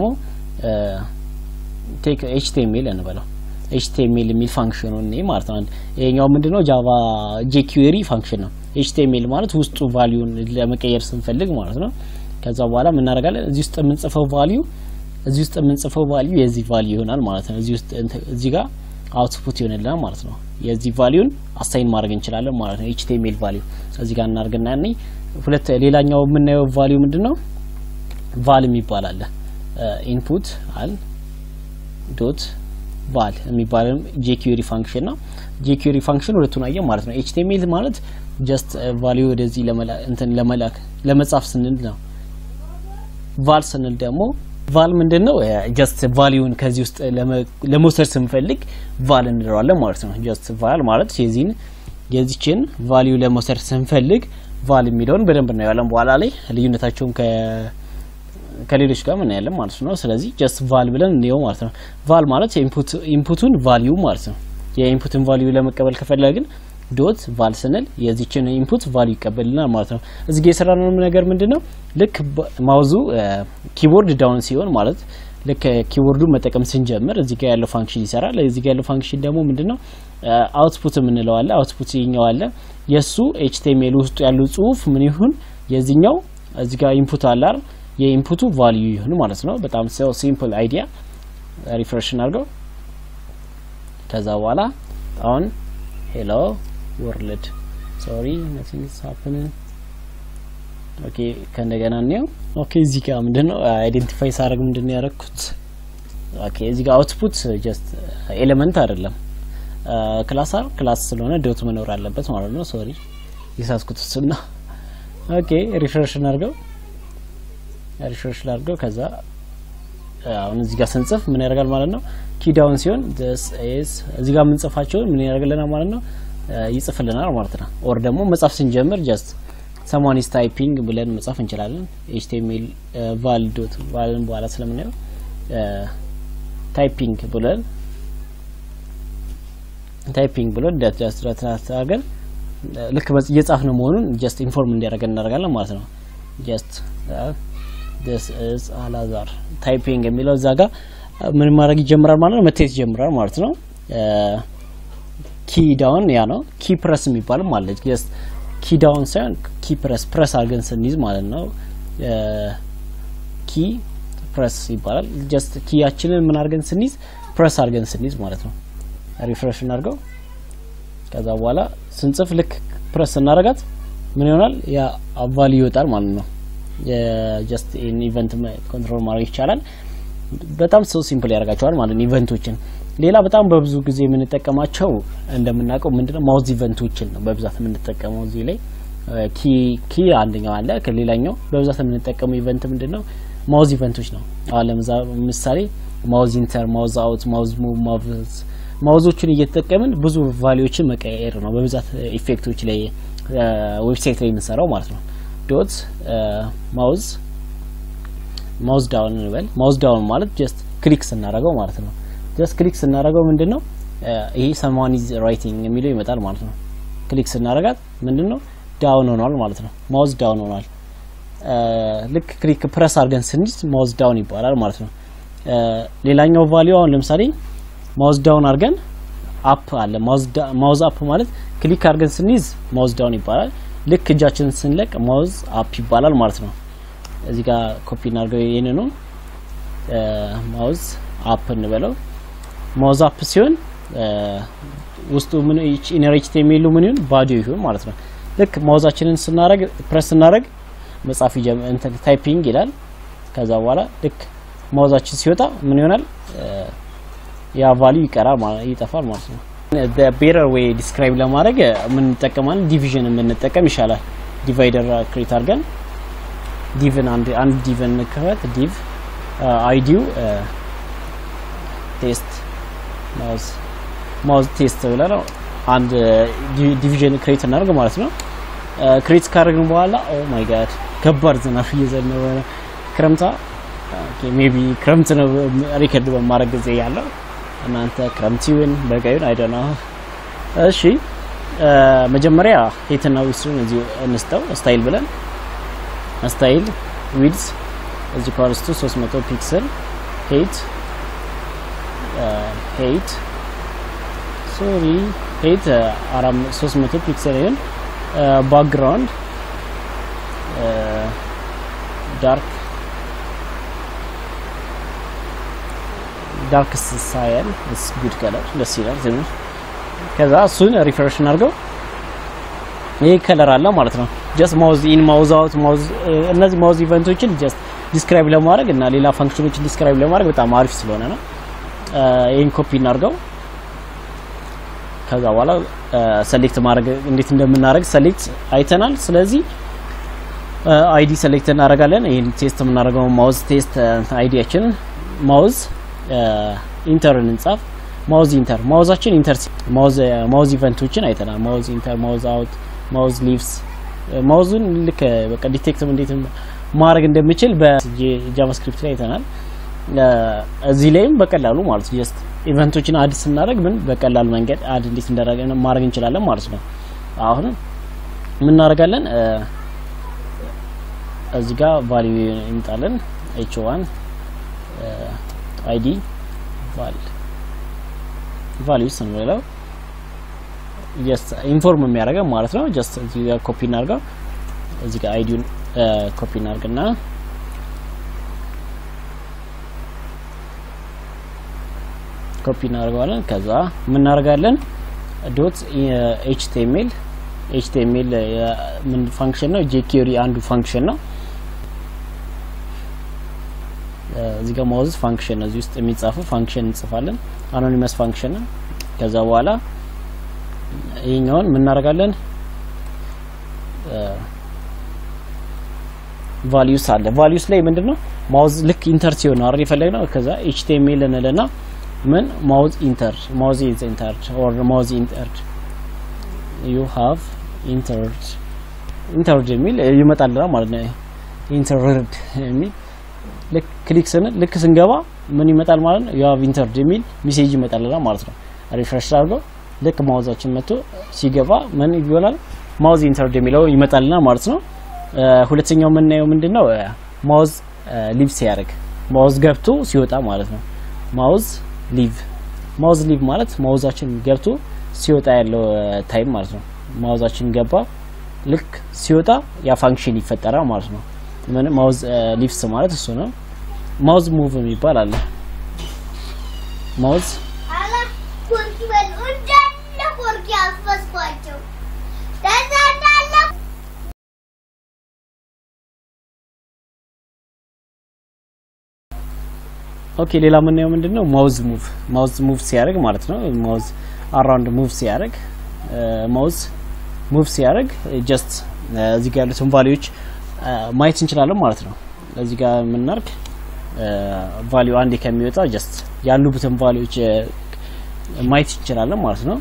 ቴክ ኤችቲኤምኤል እንበለው ኤችቲኤምኤል የሚል ፋንክሽኑ ነው ማለት ነው። ይሄኛው ምንድነው ጃቫ ጄኩዌሪ ፋንክሽን ነው። ኤችቲኤምኤል ማለት ውስጡ ቫልዩን ለመቀየር ስንፈልግ ማለት ነው። ከዛ በኋላ ምን እናደርጋለን? እዚህ ውስጥ የምንጽፈው ቫልዩ እዚህ ውስጥ የምንጽፈው ቫልዩ የዚህ ቫልዩ ይሆናል ማለት ነው። እዚህ ውስጥ እዚህ ጋር አውትፑት ይሆንልናል ማለት ነው። የዚህ ቫልዩን አሳይን ማድረግ እንችላለን ማለት ነው። ኤችቲኤምኤል ቫልዩ እዚህ ጋር እናርግና ያኔ ሁለት ሌላኛው የምናየው ቫልዩ ምንድነው? ቫል የሚባል አለ። ኢንፑት አል ዶት ቫል የሚባለው ጄኩዌሪ ፋንክሽን ነው። ጄኩዌሪ ፋንክሽን ሁለቱን አየው ማለት ነው። ኤችቲኤምኤል ማለት ጀስት ቫልዩ ወደዚህ ለመላክ እንትን ለመላክ ለመጻፍ ስንል ነው። ቫል ስንል ደግሞ ቫል ምንድን ነው? ጀስት ቫሊዩን ከዚህ ውስጥ ለመውሰድ ስንፈልግ ቫል እንለዋለን ማለት ነው። ጀስት ቫል ማለት የዚህን የዚችን ቫሊዩ ለመውሰድ ስንፈልግ ቫል የሚለውን በደንብ እናየዋለን በኋላ ላይ ልዩነታቸውን ከሌሎች ጋር እናያለን ማለት ነው። ስለዚህ ጀስት ቫል ብለን እንየው ማለት ነው። ቫል ማለት ኢንፑቱን ቫሊዩ ማለት ነው። የኢንፑትን ቫሊዩ ለመቀበል ከፈለግን ዶት ቫል ስንል የዚችን ኢንፑት ቫልዩ ይቀበልናል ማለት ነው። እዚህ ጋር የሰራነው ነገር ምንድን ነው? ልክ ማውዙ ኪቦርድ ዳውን ሲሆን ማለት ልክ ኪቦርዱ መጠቀም ስንጀምር እዚህ ጋር ያለው ፋንክሽን ይሰራል። እዚህ ጋር ያለው ፋንክሽን ደግሞ ምንድን ነው? አውትፑት የምንለው አለ። አውትፑት ይኛው አለ። የእሱ ኤችቲኤምኤል ውስጡ ያለው ጽሁፍ ምን ይሁን የዚህኛው እዚህ ጋር ኢንፑት አለ አይደል? የኢንፑቱ ቫልዩ ይሁን ማለት ነው። በጣም ሰው ሲምፕል አይዲያ ሪፍሬሽ እናድርገው። ከዛ በኋላ አሁን ሄሎ ወርልድ ሶሪ ነቲንግ ኢዝ ሃፕኒንግ ኦኬ ከእንደገና እንየው። ኦኬ እዚህ ጋር ምንድነው አይዴንቲፋይ ሳደርግ ምንድነው ያደረኩት? ኦኬ እዚህ ጋር አውትፑት ጀስት ኤሌመንት አይደለም ክላስ አር ክላስ ስለሆነ ዶት መኖር አለበት ማለት ነው። ሶሪ የሳስኩት እሱና ኦኬ ሪፍሬሽ እናድርገው ሪፍሬሽ ላድርገው። ከዛ አሁን እዚህ ጋር ስንጽፍ ምን ያደርጋል ማለት ነው? ኪዳውን ሲሆን this is እዚህ ጋር የምንጽፋቸውን ምን ያደርግልናል ማለት ነው? ይጽፍልናል ማለት ነው። ኦር ደግሞ መጻፍ ስንጀምር ጀስት someone is typing ብለን መጻፍ እንችላለን። html val ዶት ቫልን በኋላ ስለምናየው ታይፒንግ ብለን ታይፒንግ ብለን ጀስት አድርገን ልክ እየጻፍን መሆኑን ጀስት ኢንፎርም እንዲያደርገን እናደርጋለን ማለት ነው። ጀስት this is አላዛር ታይፒንግ የሚለው እዛ ጋር ምን ማድረግ ይጀምራል ማለት ነው፣ መታየት ይጀምራል ማለት ነው። ኪ ዳውን ያ ነው። ኪ ፕረስ የሚባልም አለ። ጀስት ኪ ዳውን ሳይሆን ኪ ፕረስ ፕረስ አድርገን ስንይዝ ማለት ነው። ኪ ፕረስ ይባላል። ጀስት ኪያችንን ምን አድርገን ስንይዝ ፕረስ አድርገን ስንይዝ ማለት ነው። ሪፍሬሽ እናድርገው። ከዛ በኋላ ስንጽፍ ልክ ፕረስ እናደርጋት ምን ይሆናል? ያ ቫልዩ ይወጣል ማለት ነው። ጀስት ኢቨንት ኮንትሮል ማድረግ ይቻላል። በጣም ሰው ሲምፕል ያደርጋቸዋል ማለት ነው ኢቨንቶችን። ሌላ በጣም በብዙ ጊዜ የምንጠቀማቸው እንደምናውቀው ምንድነው ማውዝ ኢቨንቶችን ነው በብዛት የምንጠቀመው እዚህ ላይ ኪ ኪ አንደኛው አለ። ከሌላኛው በብዛት የምንጠቀመው ኢቨንት ምንድነው ማውዝ ኢቨንቶች ነው። አሁን ለምሳሌ ማውዝ ኢንተር፣ ማውዝ አውት፣ ማውዝ ሙቭ፣ ማውዝ ማውዞችን እየተጠቀምን ብዙ ቫሊዎችን መቀየር ነው በብዛት ኢፌክቶች ላይ ዌብሳይት ላይ የምንሰራው ማለት ነው። ዶት ማውዝ ማውዝ ዳውን እንበል። ማውዝ ዳውን ማለት ጀስት ክሊክ ስናደርገው ማለት ነው። ጀስት ክሊክ ስናደርገው ምንድነው ይሄ ሰማን ኢዝ ራይቲንግ የሚለው ይመጣል ማለት ነው። ክሊክ ስናደርጋት ምንድነው ዳውን ሆኗል ማለት ነው። ማውዝ ዳውን ሆኗል። ልክ ክሊክ ፕረስ አድርገን ስንይዝ ማውዝ ዳውን ይባላል ማለት ነው። ሌላኛው ቫሊዩ አሁን ለምሳሌ ማውዝ ዳውን አድርገን አፕ አለ። ማውዝ አፕ ማለት ክሊክ አድርገን ስንይዝ ማውዝ ዳውን ይባላል። ልክ እጃችንን ስንለቅ ማውዝ አፕ ይባላል ማለት ነው። እዚህ ጋር ኮፒ እናድርገው። ይሄንን ነው ማውዝ አፕ እንበለው። ማውዝ አፕ ሲሆን ውስጡ ምን ኢነር ኤችቲኤምኤል ምን ይሁን ባዶ ይሁን ማለት ነው። ልክ ማውዛችንን ስናረግ ፕረስ ስናረግ መጻፍ ይጀምር እንትን ታይፒንግ ይላል። ከዛ በኋላ ልክ ማውዛችን ሲወጣ ምን ይሆናል? ያ ቫልዩ ይቀራል ማለት ይጠፋል ማለት ነው። ቤረር ወይ ዲስክራይብ ለማድረግ የምንጠቀማለን ዲቪዥን የምንጠቀም ይሻላል። ዲቫይደር ክሬት አድርገን ዲቭን አንድ አንድ ዲቭን ክፈት ዲቭ አይዲው ቴስት ማውዝ ማውዝ ቴስት ብለን አንድ ዲቪዥን ክሬት እናደርግ ማለት ነው። ክሬት ካደረግን በኋላ ኦ ማይ ጋድ ከባድ ዝናብ እየዘነበ ነው። ክረምታ ሜቢ ክረምት ነው ሪከርድ በማድረግ ጊዜ ያለው እናንተ ክረምት ይሁን በጋ ይሁን አይደና። እሺ መጀመሪያ ሄትና ዊድሱን እዚሁ እንስተው ስታይል ብለን ስታይል ዊድስ እዚህ ኳርስቱ 300 ፒክሰል ሄት ሄት ሶሪ ሄት 300 ፒክሰል ይሁን ባክግራውንድ ዳርክ ዳርክ ሳየን ስ ጉድ ከለር ደስ ይላል ትንሽ። ከዛ እሱን ሪፍሬሽ እናድርገው። ይህ ከለር አለ ማለት ነው። ጀስት ማውዝ ኢን ማውዝ አውት ማውዝ እነዚህ ማውዝ ኢቨንቶችን ጀስት ዲስክራይብ ለማድረግ እና ሌላ ፋንክሽኖችን ዲስክራይብ ለማድረግ በጣም አሪፍ ስለሆነ ነው። ይህን ኮፒ እናድርገው። ከዛ በኋላ ሰሌክት ማድረግ እንዴት እንደምናደርግ ሰሌክት አይተናል። ስለዚህ አይዲ ሰሌክት እናደርጋለን። ይህን ቴስት የምናደርገው ማውዝ ቴስት አይዲያችንን ማውዝ ኢንተር እንጻፍ። ማውዝ ኢንተር ማውዛችን ኢንተር ማውዝ ማውዝ ኢቨንቶችን አይተናል። ማውዝ ኢንተር፣ ማውዝ አውት፣ ማውዝ ሊቭስ ማውዙን ልክ በቃ ዲቴክት እንዴት ማድረግ እንደምችል በጃቫስክሪፕት ላይ አይተናል። እዚህ ላይም በቀላሉ ማለት ነው ጀስት ኢቨንቶችን አድ ስናደርግ ምን በቀላል መንገድ አድ እንዴት እንዳደረገ ማድረግ እንችላለን ማለት ነው። አሁን ምን እናደርጋለን? እዚህ ጋር ቫልዩ እንጣለን ኤች ዋን አይዲ ቫል ቫልዩ ስንለው ጀስት ኢንፎርም የሚያደርገው ማለት ነው። ጀስት እዚህ ጋር ኮፒ እናድርገው። እዚህ ጋር አይዲውን ኮፒ እናድርግና ኮፒ እናደርገዋለን። ከዛ ምን እናደርጋለን? ዶት ኤችቲኤምኤል ኤችቲኤምኤል ምን ፋንክሽን ነው? ጄኬሪ አንዱ ፋንክሽን ነው። እዚህ ጋር ማውዝ ፋንክሽን እዚህ ውስጥ የሚጻፈው ፋንክሽን እንጽፋለን። አኖኒመስ ፋንክሽን ነው። ከዛ በኋላ ይሄኛውን ምን እናደርጋለን? ቫልዩስ አለ። ቫልዩስ ላይ ምንድነው ማውዝ ልክ ኢንተር ሲሆን ነው አይደል የፈለግነው። ከዛ ኤችቲኤምኤል እንልና ምን ማውዝ ኢንተር ማውዝ ኢዝ ኢንተርድ ኦር ማውዝ ኢንተርድ ዩ ሃቭ ኢንተርድ ኢንተርድ የሚል ይመጣልናል ማለት ነው። ኢንተርድ የሚል ልክ ክሊክ ስንል ልክ ስንገባ ምን ይመጣል ማለት ነው? ዩ ሃቭ ኢንተርድ የሚል ሜሴጅ ይመጣልናል ማለት ነው። ሪፍሬሽ አድርገው ልክ ማውዛችን መጥቶ ሲገባ ምን ይሆናል? ማውዝ ኢንተርድ የሚለው ይመጣልናል ማለት ነው። ሁለተኛው የምናየው ምንድን ነው? ማውዝ ሊቭ ሲያደርግ ማውዝ ገብቶ ሲወጣ ማለት ነው። ማውዝ ሊቭ ማውዝ ሊቭ ማለት ማውዛችን ገብቶ ሲወጣ ያለው ታይም ማለት ነው። ማውዛችን ገባ ልክ ሲወጣ ያ ፋንክሽን ይፈጠራል ማለት ነው። ምን ማውዝ ሊቭስ ማለት እሱ ነው። ማውዝ ሙቭ የሚባል አለ። ማውዝ አላ ኮርኪ በል እንዳለ ኮርኪ አፈስኳቸው ከዛ እንዳለ ኦኬ ሌላ የምናየው ምንድን ነው? ማውዝ ሙቭ ማውዝ ሙቭ ሲያደርግ ማለት ነው። ማውዝ አራውንድ ሙቭ ሲያደርግ ማውዝ ሙቭ ሲያደርግ ጀስት እዚህ ጋር ያሉትን ቫሊዎች ማየት እንችላለን ማለት ነው። እዚህ ጋር የምናርግ ቫሊዩ አንዴ ከሚወጣ ጀስት ያሉበትን ቫሊዎች ማየት እንችላለን ማለት ነው።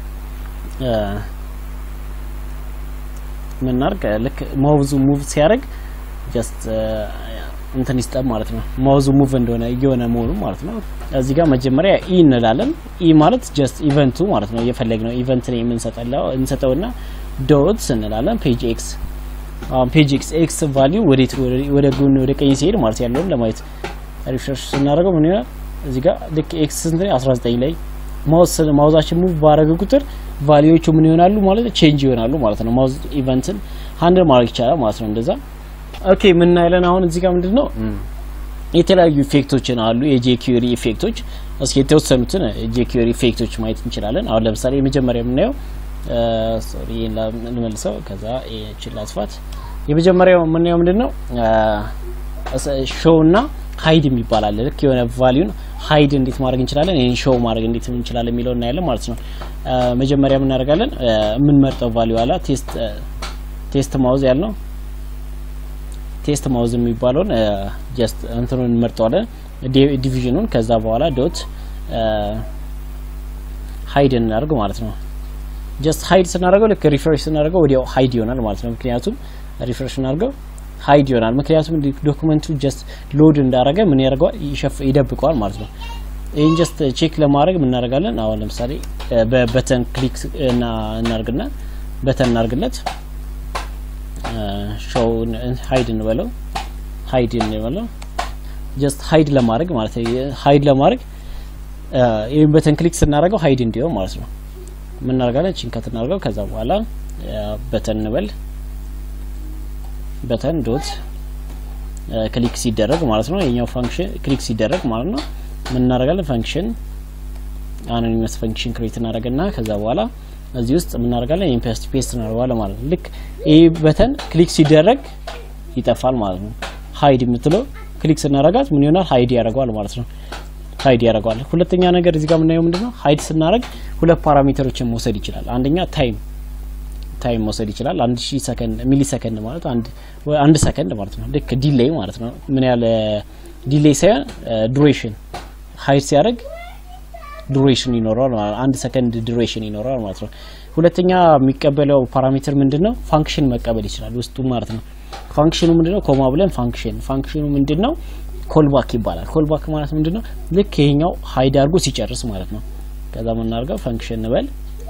ምናርግ ልክ ማውዙ ሙቭ ሲያደርግ ጀስት እንትን ይስጠን ማለት ነው። ማውዙ ሙቭ እንደሆነ እየሆነ መሆኑ ማለት ነው። እዚህ ጋር መጀመሪያ ኢ እንላለን። ኢ ማለት ጀስት ኢቨንቱ ማለት ነው። እየፈለግነው ኢቨንት ነው የምንሰጠው እንሰጠውና ዶትስ እንላለን። ፔጅ ኤክስ አሁን ፔጅ ኤክስ ኤክስ ቫልዩ ወዴት ወደ ጎን ወደ ቀኝ ሲሄድ ማለት ያለውን ለማየት ሪፍሬሽ ስናደርገው ምን ይሆናል? እዚህ ጋር ልክ ኤክስ ስንት ነው? 19 ላይ ማውዝ ማውዛችን ሙቭ ባረገ ቁጥር ቫልዩዎቹ ምን ይሆናሉ ማለት ቼንጅ ይሆናሉ ማለት ነው። ማውዝ ኢቨንትን ሃንድል ማድረግ ይቻላል ማለት ነው እንደዛ ኦኬ ምን እናያለን አሁን እዚህ ጋር ምንድን ነው የተለያዩ ኢፌክቶችን አሉ የጄኪሪ ኢፌክቶች እስኪ የተወሰኑትን ጄኪሪ ኢፌክቶች ማየት እንችላለን አሁን ለምሳሌ የመጀመሪያ የምናየው ሶሪ እንመልሰው ከዛ ይህችን ላስፋት የመጀመሪያው የምናየው ምንድን ነው ሾው እና ሀይድ የሚባል አለ። ልክ የሆነ ቫሊዩን ሀይድ እንዴት ማድረግ እንችላለን፣ ይህን ሾው ማድረግ እንዴት እንችላለን የሚለው እናያለን ማለት ነው። መጀመሪያ የምናደርጋለን የምንመርጠው ቫሊዩ አላ ቴስት ቴስት ማውዝ ያልነው ቴስት ማውዝ የሚባለውን ጀስት እንትኑን እንመርጠዋለን ዲቪዥኑን። ከዛ በኋላ ዶት ሀይድ እናደርግ ማለት ነው። ጀስት ሀይድ ስናደርገው ልክ ሪፍሬሽ ስናደርገው ወዲያው ሀይድ ይሆናል ማለት ነው። ምክንያቱም ሪፍሬሽ ስናደርገው ሀይድ ይሆናል። ምክንያቱም ዶክመንቱ ጀስት ሎድ እንዳረገ ምን ያደርገዋል ይደብቀዋል ማለት ነው። ይህን ጀስት ቼክ ለማድረግ ምን እናደርጋለን? አሁን ለምሳሌ በበተን ክሊክ እና እናርግና በተን እናርግለት ሾው ሀይድ እንበለው ሀይድ እንበለው ጀስት ሀይድ ለማድረግ ማለት ነው። ሀይድ ለማድረግ ይህን በተን ክሊክ ስናደርገው ሀይድ እንዲሆን ማለት ነው። ምን እናደርጋለን? ቺንከት እናደርገው ከዛ በኋላ በተን እንበል በተን ዶት ክሊክ ሲደረግ ማለት ነው። የኛው ፋንክሽን ክሊክ ሲደረግ ማለት ነው። ምን እናደርጋለን? ፋንክሽን አኖኒመስ ፋንክሽን ክሬት እናደርግና ከዛ በኋላ እዚህ ውስጥ ምን እናደርጋለን? ይሄን ፔስት ፔስት እናደርገዋለን ማለት ነው። ልክ ይሄ በተን ክሊክ ሲደረግ ይጠፋል ማለት ነው። ሀይድ የምትለው ክሊክ ስናደርጋት ምን ይሆናል? ሀይድ ያደርገዋል ማለት ነው። ሀይድ ያደርገዋል። ሁለተኛ ነገር እዚህ ጋር የምናየው ምንድነው? ሀይድ ስናደርግ ሁለት ፓራሜተሮችን መውሰድ ይችላል። አንደኛ ታይም ታይም መውሰድ ይችላል። አንድ ሺህ ሰከንድ ሚሊ ሰከንድ ማለት አንድ አንድ ሰከንድ ማለት ነው። ልክ ዲሌይ ማለት ነው። ምን ያህል ዲሌይ ሳይሆን ዱሬሽን ሀይድ ሲያደርግ ዱሬሽን ይኖረዋል ማለት አንድ ሰከንድ ዱሬሽን ይኖረዋል ማለት ነው። ሁለተኛ የሚቀበለው ፓራሜትር ምንድነው? ፋንክሽን መቀበል ይችላል ውስጡ ማለት ነው። ፋንክሽኑ ምንድነው? ኮማ ብለን ፋንክሽን ፋንክሽኑ ምንድነው? ኮልባክ ይባላል። ኮልባክ ማለት ምንድነው? ልክ ይሄኛው ሀይድ አድርጎ ሲጨርስ ማለት ነው። ከዛ የምናደርገው ፋንክሽን እንበል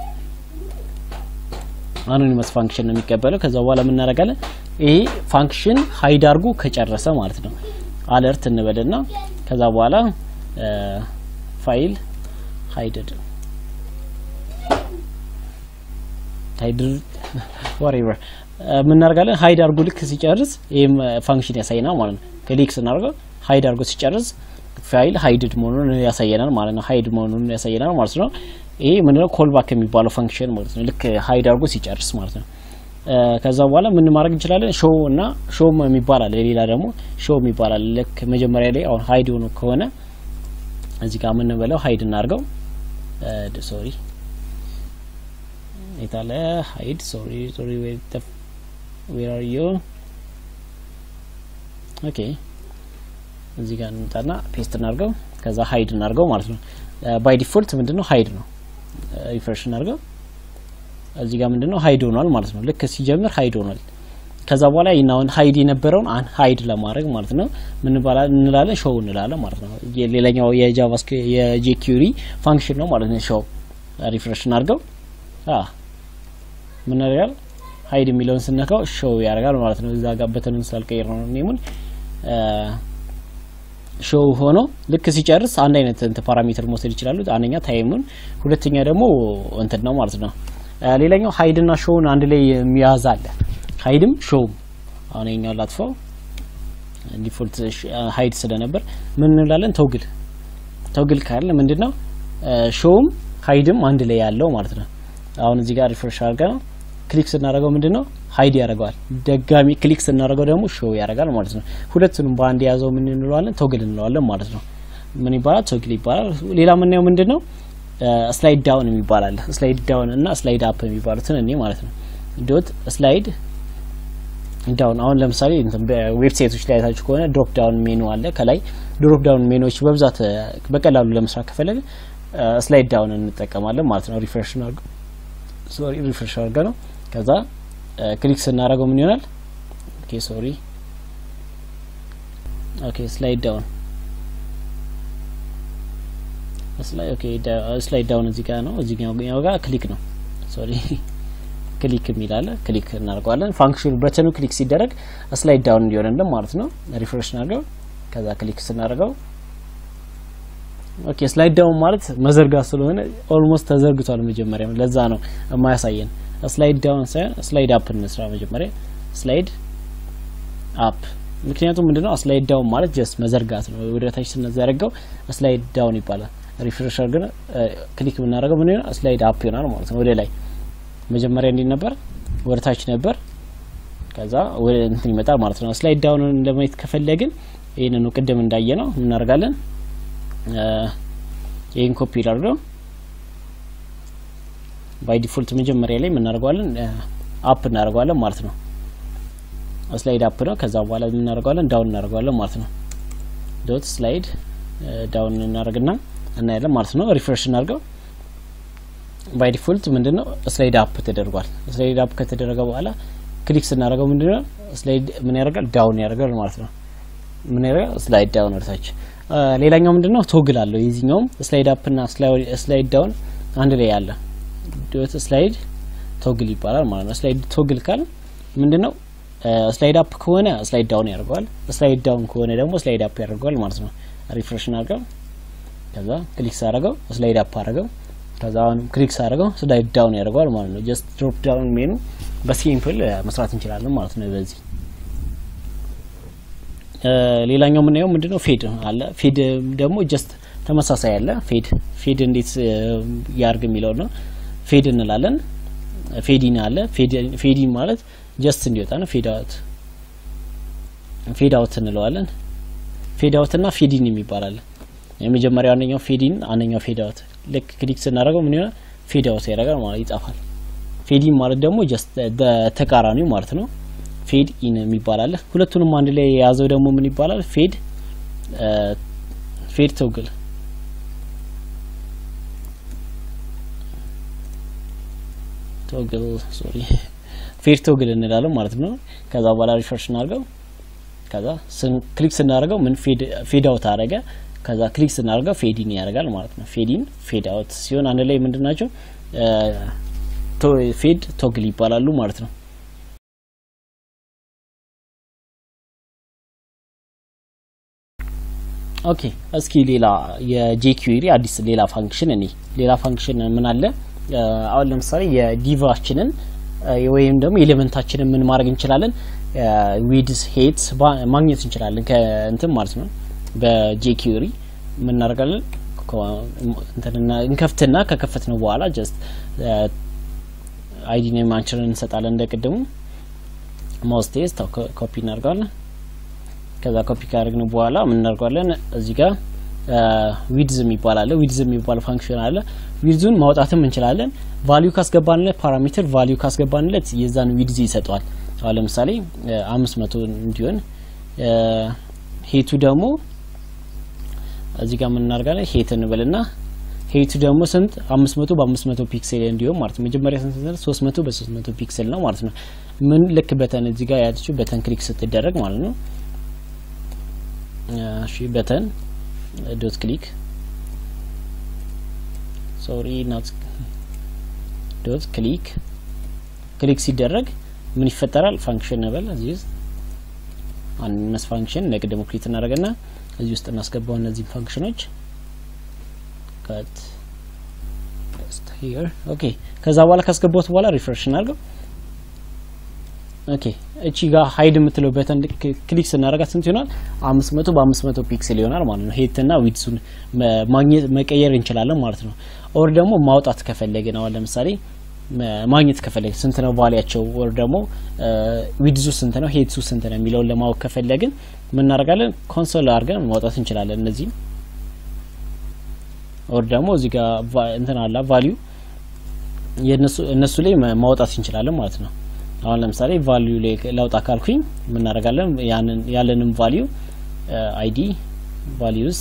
አኖኒመስ ፋንክሽን ነው የሚቀበለው። ከዛ በኋላ የምናደርጋለን ይሄ ፋንክሽን ሀይድ አድርጎ ከጨረሰ ማለት ነው አለርት እንበልና ከዛ በኋላ ፋይል ሀይድድ ሀይድድ ወሬቨር የምናደርጋለን ሀይድ አድርጎ ልክ ሲጨርስ ይህም ፋንክሽን ያሳየናል ማለት ነው። ክሊክ ስናደርገው ሀይድ አድርጎ ሲጨርስ ፋይል ሀይድድ መሆኑን ያሳየናል ማለት ነው። ሀይድ መሆኑን ያሳየናል ማለት ነው። ይሄ ምንድነው ኮልባክ የሚባለው ፋንክሽን ማለት ነው። ልክ ሀይድ አድርጎ ሲጨርስ ማለት ነው። ከዛ በኋላ ምን ማድረግ እንችላለን? ሾው እና ሾው የሚባል አለ። ሌላ ደግሞ ሾው የሚባል አለ። ልክ መጀመሪያ ላይ አሁን ሀይድ ሆኖ ከሆነ እዚህ ጋር የምንበለው ሀይድ እናድርገው። ሶሪ የታለ ሀይድ ሶሪ ሶሪ ዌር አር ዩ ኦኬ እዚህ ጋር እንምጣና ፔስት እናድርገው። ከዛ ሀይድ እናድርገው ማለት ነው። ባይ ዲፎልት ምንድነው ሀይድ ነው። ሪፍሬሽ እናድርገው። እዚህ ጋር ምንድነው ሀይድ ሆኗል ማለት ነው። ልክ ሲጀምር ሀይድ ሆኗል። ከዛ በኋላ ይናውን ሀይድ የነበረውን አን ሀይድ ለማድረግ ማለት ነው ምን እንላለን? ሾው እንላለን ማለት ነው። ሌላኛው የጃቫስክሪፕት የጄኪዩሪ ፋንክሽን ነው ማለት ነው። ሾው ሪፍሬሽ እናድርገው። አ ምን ያደርጋል? ሀይድ የሚለውን ስነካው ሾው ያደርጋል ማለት ነው። እዛ ጋር በተኑን ስላልቀየር ነው ኔሙን ሾው ሆኖ ልክ ሲጨርስ አንድ አይነት እንትን ፓራሜትር መውሰድ ይችላሉ። አንደኛ ታይሙን፣ ሁለተኛ ደግሞ እንትን ነው ማለት ነው። ሌላኛው ሀይድና ሾውን አንድ ላይ የሚያዝ አለ። ሀይድም ሾውም አሁን የኛው ላጥፋው ዲፎልት ሀይድ ስለነበር ምን እንላለን? ተውግል ተውግል ካለ ምንድነው ሾውም ሀይድም አንድ ላይ ያለው ማለት ነው። አሁን እዚህ ጋር ሪፍሬሽ አድርገ ነው ክሊክ ስናደርገው ምንድነው ሀይድ ያደርገዋል። ደጋሚ ክሊክ ስናደርገው ደግሞ ሾው ያደርጋል ማለት ነው። ሁለቱንም በአንድ የያዘው ምን እንለዋለን? ቶግል እንለዋለን ማለት ነው። ምን ይባላል? ቶግል ይባላል። ሌላ የምናየው ምንድነው? ስላይድ ዳውን የሚባል አለ። ስላይድ ዳውን እና ስላይድ አፕ የሚባሉትን እኔ ማለት ነው። ዶት ስላይድ ዳውን አሁን ለምሳሌ ዌብሳይቶች ላይ አይታችሁ ከሆነ ድሮፕ ዳውን ሜኑ አለ። ከላይ ድሮፕ ዳውን ሜኖች በብዛት በቀላሉ ለመስራት ከፈለገ ስላይድ ዳውን እንጠቀማለን ማለት ነው። ሪፍሬሽ ሶሪ ሪፍሬሽ አድርገ ነው ከዛ ክሊክ ስናደርገው ምን ይሆናል? ኦኬ ሶሪ ኦኬ ስላይድ ዳውን ስላይድ ዳውን እዚህ ጋር ነው። እዚህኛው ጋር ክሊክ ነው። ሶሪ ክሊክ የሚል አለ። ክሊክ እናደርገዋለን። ፋንክሽኑ በተኑ ክሊክ ሲደረግ ስላይድ ዳውን እንዲሆንልን ማለት ነው። ሪፍሬሽ እናድርገው። ከዛ ክሊክ ስናደርገው ኦኬ ስላይድ ዳውን ማለት መዘርጋት ስለሆነ ኦልሞስት ተዘርግቷል። መጀመሪያ ለዛ ነው የማያሳየን። ስላይድ ዳውን ሳይሆን ስላይድ አፕ እንስራ መጀመሪያ ስላይድ አፕ ምክንያቱም ምንድነው ስላይድ ዳውን ማለት ጀስት መዘርጋት ነው። ወደ ታች ስንዘረጋው ስላይድ ዳውን ይባላል። ሪፍሬሽ አድርገን ክሊክ ብናደርገው ምን ይሆናል? ስላይድ አፕ ይሆናል ማለት ነው። ወደ ላይ መጀመሪያ እንዴት ነበር? ወደ ታች ነበር። ከዛ ወደ እንትን ይመጣል ማለት ነው። ስላይድ ዳውን ለማየት ከፈለግን ይህንኑ ቅድም እንዳየ ነው እናደርጋለን። ይህን ኮፒ ላድርገው። ባይ ዲፎልት መጀመሪያ ላይ የምናደርገዋለን አፕ እናደርገዋለን ማለት ነው። ስላይድ አፕ ነው። ከዛ በኋላ የምናደርገዋለን ዳውን እናደርገዋለን ማለት ነው። ዶት ስላይድ ዳውን እናደርግና እናያለን ማለት ነው። ሪፍሬሽ እናድርገው። ባይ ዲፎልት ምንድነው ስላይድ አፕ ተደርጓል። ስላይድ አፕ ከተደረገ በኋላ ክሊክ ስናደርገው ምንድነው ስላይድ ምን ያደርጋል? ዳውን ያደርጋል ማለት ነው። ምን ያደርጋል? ስላይድ ዳውን ወደታች። ሌላኛው ምንድነው ቶግል አለው። የዚህኛውም ስላይድ አፕ እና ስላይድ ዳውን አንድ ላይ ያለ ዶት ስላይድ ቶግል ይባላል ማለት ነው። ስላይድ ቶግል ካል ምንድነው ስላይድ አፕ ከሆነ ስላይድ ዳውን ያደርገዋል። ስላይድ ዳውን ከሆነ ደግሞ ስላይድ አፕ ያደርገዋል ማለት ነው። ሪፍሬሽ አድርገው ከዛ ክሊክ ሳደርገው ስላይድ አፕ አደረገው። ከዛ አሁን ክሊክ ሳደርገው ስላይድ ዳውን ያደርገዋል ማለት ነው። ጀስት ድሮፕ ዳውን ሜኑ በሲምፕል መስራት እንችላለን ማለት ነው። በዚህ ሌላኛው የምናየው ምንድነው ፌድ አለ። ፌድ ደግሞ ጀስት ተመሳሳይ አለ። ፌድ ፌድ እንዴት ያርግ የሚለው ነው። ፌድ እንላለን። ፌዲን አለ። ፌዲን ማለት ጀስት እንዲወጣ ነው። ፌድ አውት ፌድ አውት እንለዋለን። ፌድ አውት እና ፌዲን የሚባል አለ። የመጀመሪያው አንደኛው ፌዲን፣ አንደኛው ፌድ አውት። ልክ ክሊክ ስናደርገው ምን ይሆናል? ፌድ አውት ያደርጋል ማለት ይጠፋል። ፌዲን ማለት ደግሞ ጀስት ተቃራኒው ማለት ነው። ፌድ ኢን የሚባል አለ። ሁለቱንም አንድ ላይ የያዘው ደግሞ ምን ይባላል? ፌድ ፌድ ቶግል ቶግል ሶሪ ፌድ ቶግል እንላለን ማለት ነው። ከዛ በኋላ ሪፍሬሽ እናድርገው። ከዛ ክሊክ ስናደርገው ምን ፌድ አውት አደረገ። ከዛ ክሊክ ስናደርገው ፌዲን ያደርጋል ማለት ነው። ፌዲን ፌድ አውት ሲሆን አንድ ላይ ምንድን ናቸው? ፌድ ቶግል ይባላሉ ማለት ነው። ኦኬ እስኪ ሌላ የጄኪዩሪ አዲስ ሌላ ፋንክሽን እኔ ሌላ ፋንክሽን ምን አለ? አሁን ለምሳሌ የዲቫችንን ወይም ደግሞ ኤሌመንታችንን ምን ማድረግ እንችላለን? ዊድስ ሄት ማግኘት እንችላለን ከእንትን ማለት ነው። በጄኪዩሪ ምን እናደርጋለን? እንከፍትና ከከፈት ነው በኋላ ጀስት አይዲ ኔማችንን እንሰጣለን። እንደ ቅድሙ ማውስ ቴስት ኮፒ እናደርጋለን። ከዛ ኮፒ ካደረግን በኋላ ምን እናደርጋለን? እዚህ ጋር ዊድዝ የሚባል አለ። ዊድዝ የሚባል ፋንክሽን አለ። ዊድዙን ማውጣትም እንችላለን። ቫሊዩ ካስገባንለት ፓራሜትር ቫሊዩ ካስገባንለት የዛን ዊድዝ ይሰጠዋል። አሁን ለምሳሌ አምስት መቶ እንዲሆን ሄቱ ደግሞ እዚህ ጋር ምን እናደርጋለን? ሄት እንበልና ሄቱ ደግሞ ስንት አምስት መቶ በአምስት መቶ ፒክሴል እንዲሆን ማለት ነው። መጀመሪያ ስንት ሶስት መቶ በሶስት መቶ ፒክሴል ነው ማለት ነው። ምን ልክ በተን እዚህ ጋር ያለችው በተን ክሊክ ስትደረግ ማለት ነው እሺ በተን ዶት ክሊክ ሶሪ ናት ዶት ክሊክ ክሊክ ሲደረግ ምን ይፈጠራል? ፋንክሽን ነበር እዚህ ውስጥ አንድ ፋንክሽን ለቅድሙ ክሊክ እናደርግና እዚህ ውስጥ እናስገባው እነዚህን ፋንክሽኖች ከት ሂር ኦኬ። ከዛ በኋላ ካስገባሁት በኋላ ሪፍሬሽ እናድርገው። ኦኬ እቺ ጋር ሀይድ የምትለው በተን ክሊክ ስናደርጋት ስንት ይሆናል? አምስት መቶ በአምስት መቶ ፒክስል ይሆናል ማለት ነው። ሄትና ዊድሱን ማግኘት መቀየር እንችላለን ማለት ነው። ኦር ደግሞ ማውጣት ከፈለግን አሁን ለምሳሌ ማግኘት ከፈለግን ስንት ነው ቫሊያቸው፣ ኦር ደግሞ ዊድዙ ስንት ነው፣ ሄድሱ ስንት ነው የሚለውን ለማወቅ ከፈለግን ምን እናደርጋለን? ኮንሶል አድርገን ማውጣት እንችላለን እነዚህ ኦር ደግሞ እዚህ ጋር እንትን አላ ቫሊዩ እነሱ ላይ ማውጣት እንችላለን ማለት ነው። አሁን ለምሳሌ ቫልዩ ላይ ለውጣ ካልኩኝ የምናደርጋለን ያለንም ቫልዩ አይዲ ቫልዩስ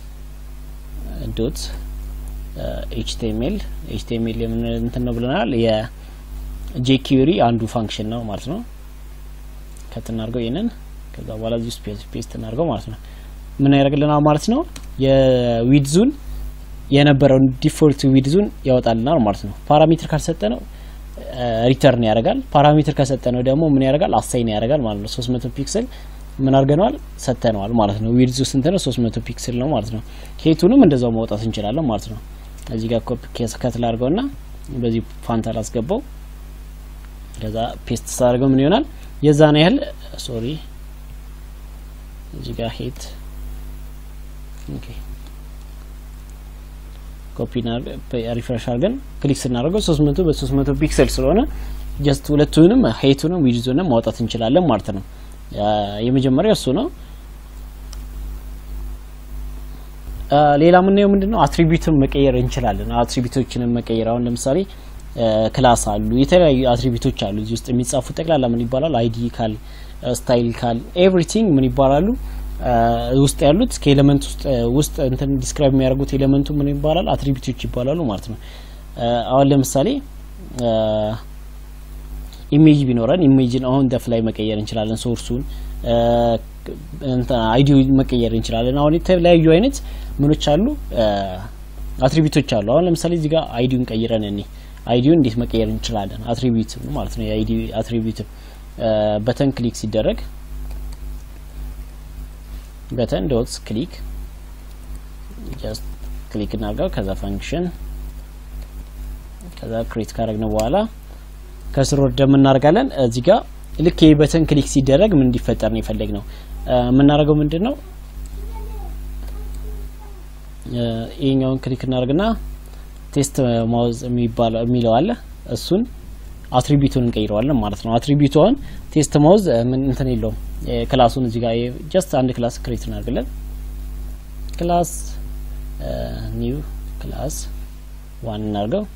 ዶት ኤችቲኤምኤል ኤችቲኤምኤል የምን እንትን ነው ብለናል። የጄኪዩሪ አንዱ ፋንክሽን ነው ማለት ነው። ከት እናድርገው ይሄንን ከዛ በኋላ እዚህ ውስጥ ፔስት እናድርገው ማለት ነው። ምን ያደርግልናል ማለት ነው የዊድዙን የነበረውን ዲፎልት ዊድዙን ያወጣልናል ማለት ነው። ፓራሜትር ካልሰጠ ነው ሪተርን ያደርጋል። ፓራሜትር ከሰጠ ነው ደግሞ ምን ያደርጋል? አሳይን ያደርጋል ማለት ነው። 300 ፒክስል ምን አድርገነዋል? ሰጥተነዋል ማለት ነው። ዊድዙ ስንት ነው? 300 ፒክስል ነው ማለት ነው። ሄቱንም እንደዛው ማውጣት እንችላለን ማለት ነው። እዚህ ጋር ኮፒ ኬስ ከትል አድርገውና በዚህ ፋንታ ላስገባው ከዛ ፔስት ሳደርገው ምን ይሆናል? የዛን ያህል ሶሪ እዚህ ጋር ሄት ኦኬ ኮፒ ሪፍሬሽ አድርገን ክሊክ ስናደርገው 300 በ300 ፒክሰል ስለሆነ ጀስት ሁለቱንም ሄቱንም ዊድዙንም ማውጣት እንችላለን ማለት ነው። የመጀመሪያው እሱ ነው። ሌላ የምናየው ምንድን ነው አትሪቢዩትን መቀየር እንችላለን። አትሪቢዩቶችንን መቀየር አሁን ለምሳሌ ክላስ አሉ፣ የተለያዩ አትሪቢዩቶች አሉ እዚህ ውስጥ የሚጻፉ ጠቅላላ ምን ይባላል? አይዲ ካል፣ ስታይል ካል፣ ኤቭሪቲንግ ምን ይባላሉ? ውስጥ ያሉት ከኤሌመንት ውስጥ ውስጥ እንትን ዲስክራይብ የሚያደርጉት ኤሌመንቱ ምን ይባላል? አትሪቢዩቶች ይባላሉ ማለት ነው። አሁን ለምሳሌ ኢሜጅ ቢኖረን ኢሜጅን አሁን ደፍ ላይ መቀየር እንችላለን። ሶርሱን አይዲ መቀየር እንችላለን። አሁን የተለያዩ አይነት ምኖች አሉ አትሪቢዩቶች አሉ። አሁን ለምሳሌ እዚህ ጋር አይዲውን ቀይረን እኔ አይዲውን እንዴት መቀየር እንችላለን? አትሪቢዩት ማለት ነው። የአይዲ አትሪቢዩት በተን ክሊክ ሲደረግ በተን ዶት ክሊክ ጀስት ክሊክ እናድርገው። ከዛ ፈንክሽን ከዛ ክሬት ካደረግነው በኋላ ከስር ወርደ የምናደርጋለን። እዚህ ጋር ልክ ይህ በተን ክሊክ ሲደረግ ምን እንዲፈጠር ነው የፈለግ ነው የምናደርገው ምንድን ነው ይሄኛውን ክሊክ እናደርግና ቴስት ማውዝ የሚለው አለ እሱን አትሪቢዩቱን እንቀይረዋለን ማለት ነው። አትሪቢዩቱን ቴስት ማውዝ ምን እንትን የለውም ክላሱን እዚህ ጋር ጀስት አንድ ክላስ ክሬት እናደርግለን። ክላስ ኒው ክላስ ዋን እናድርገው።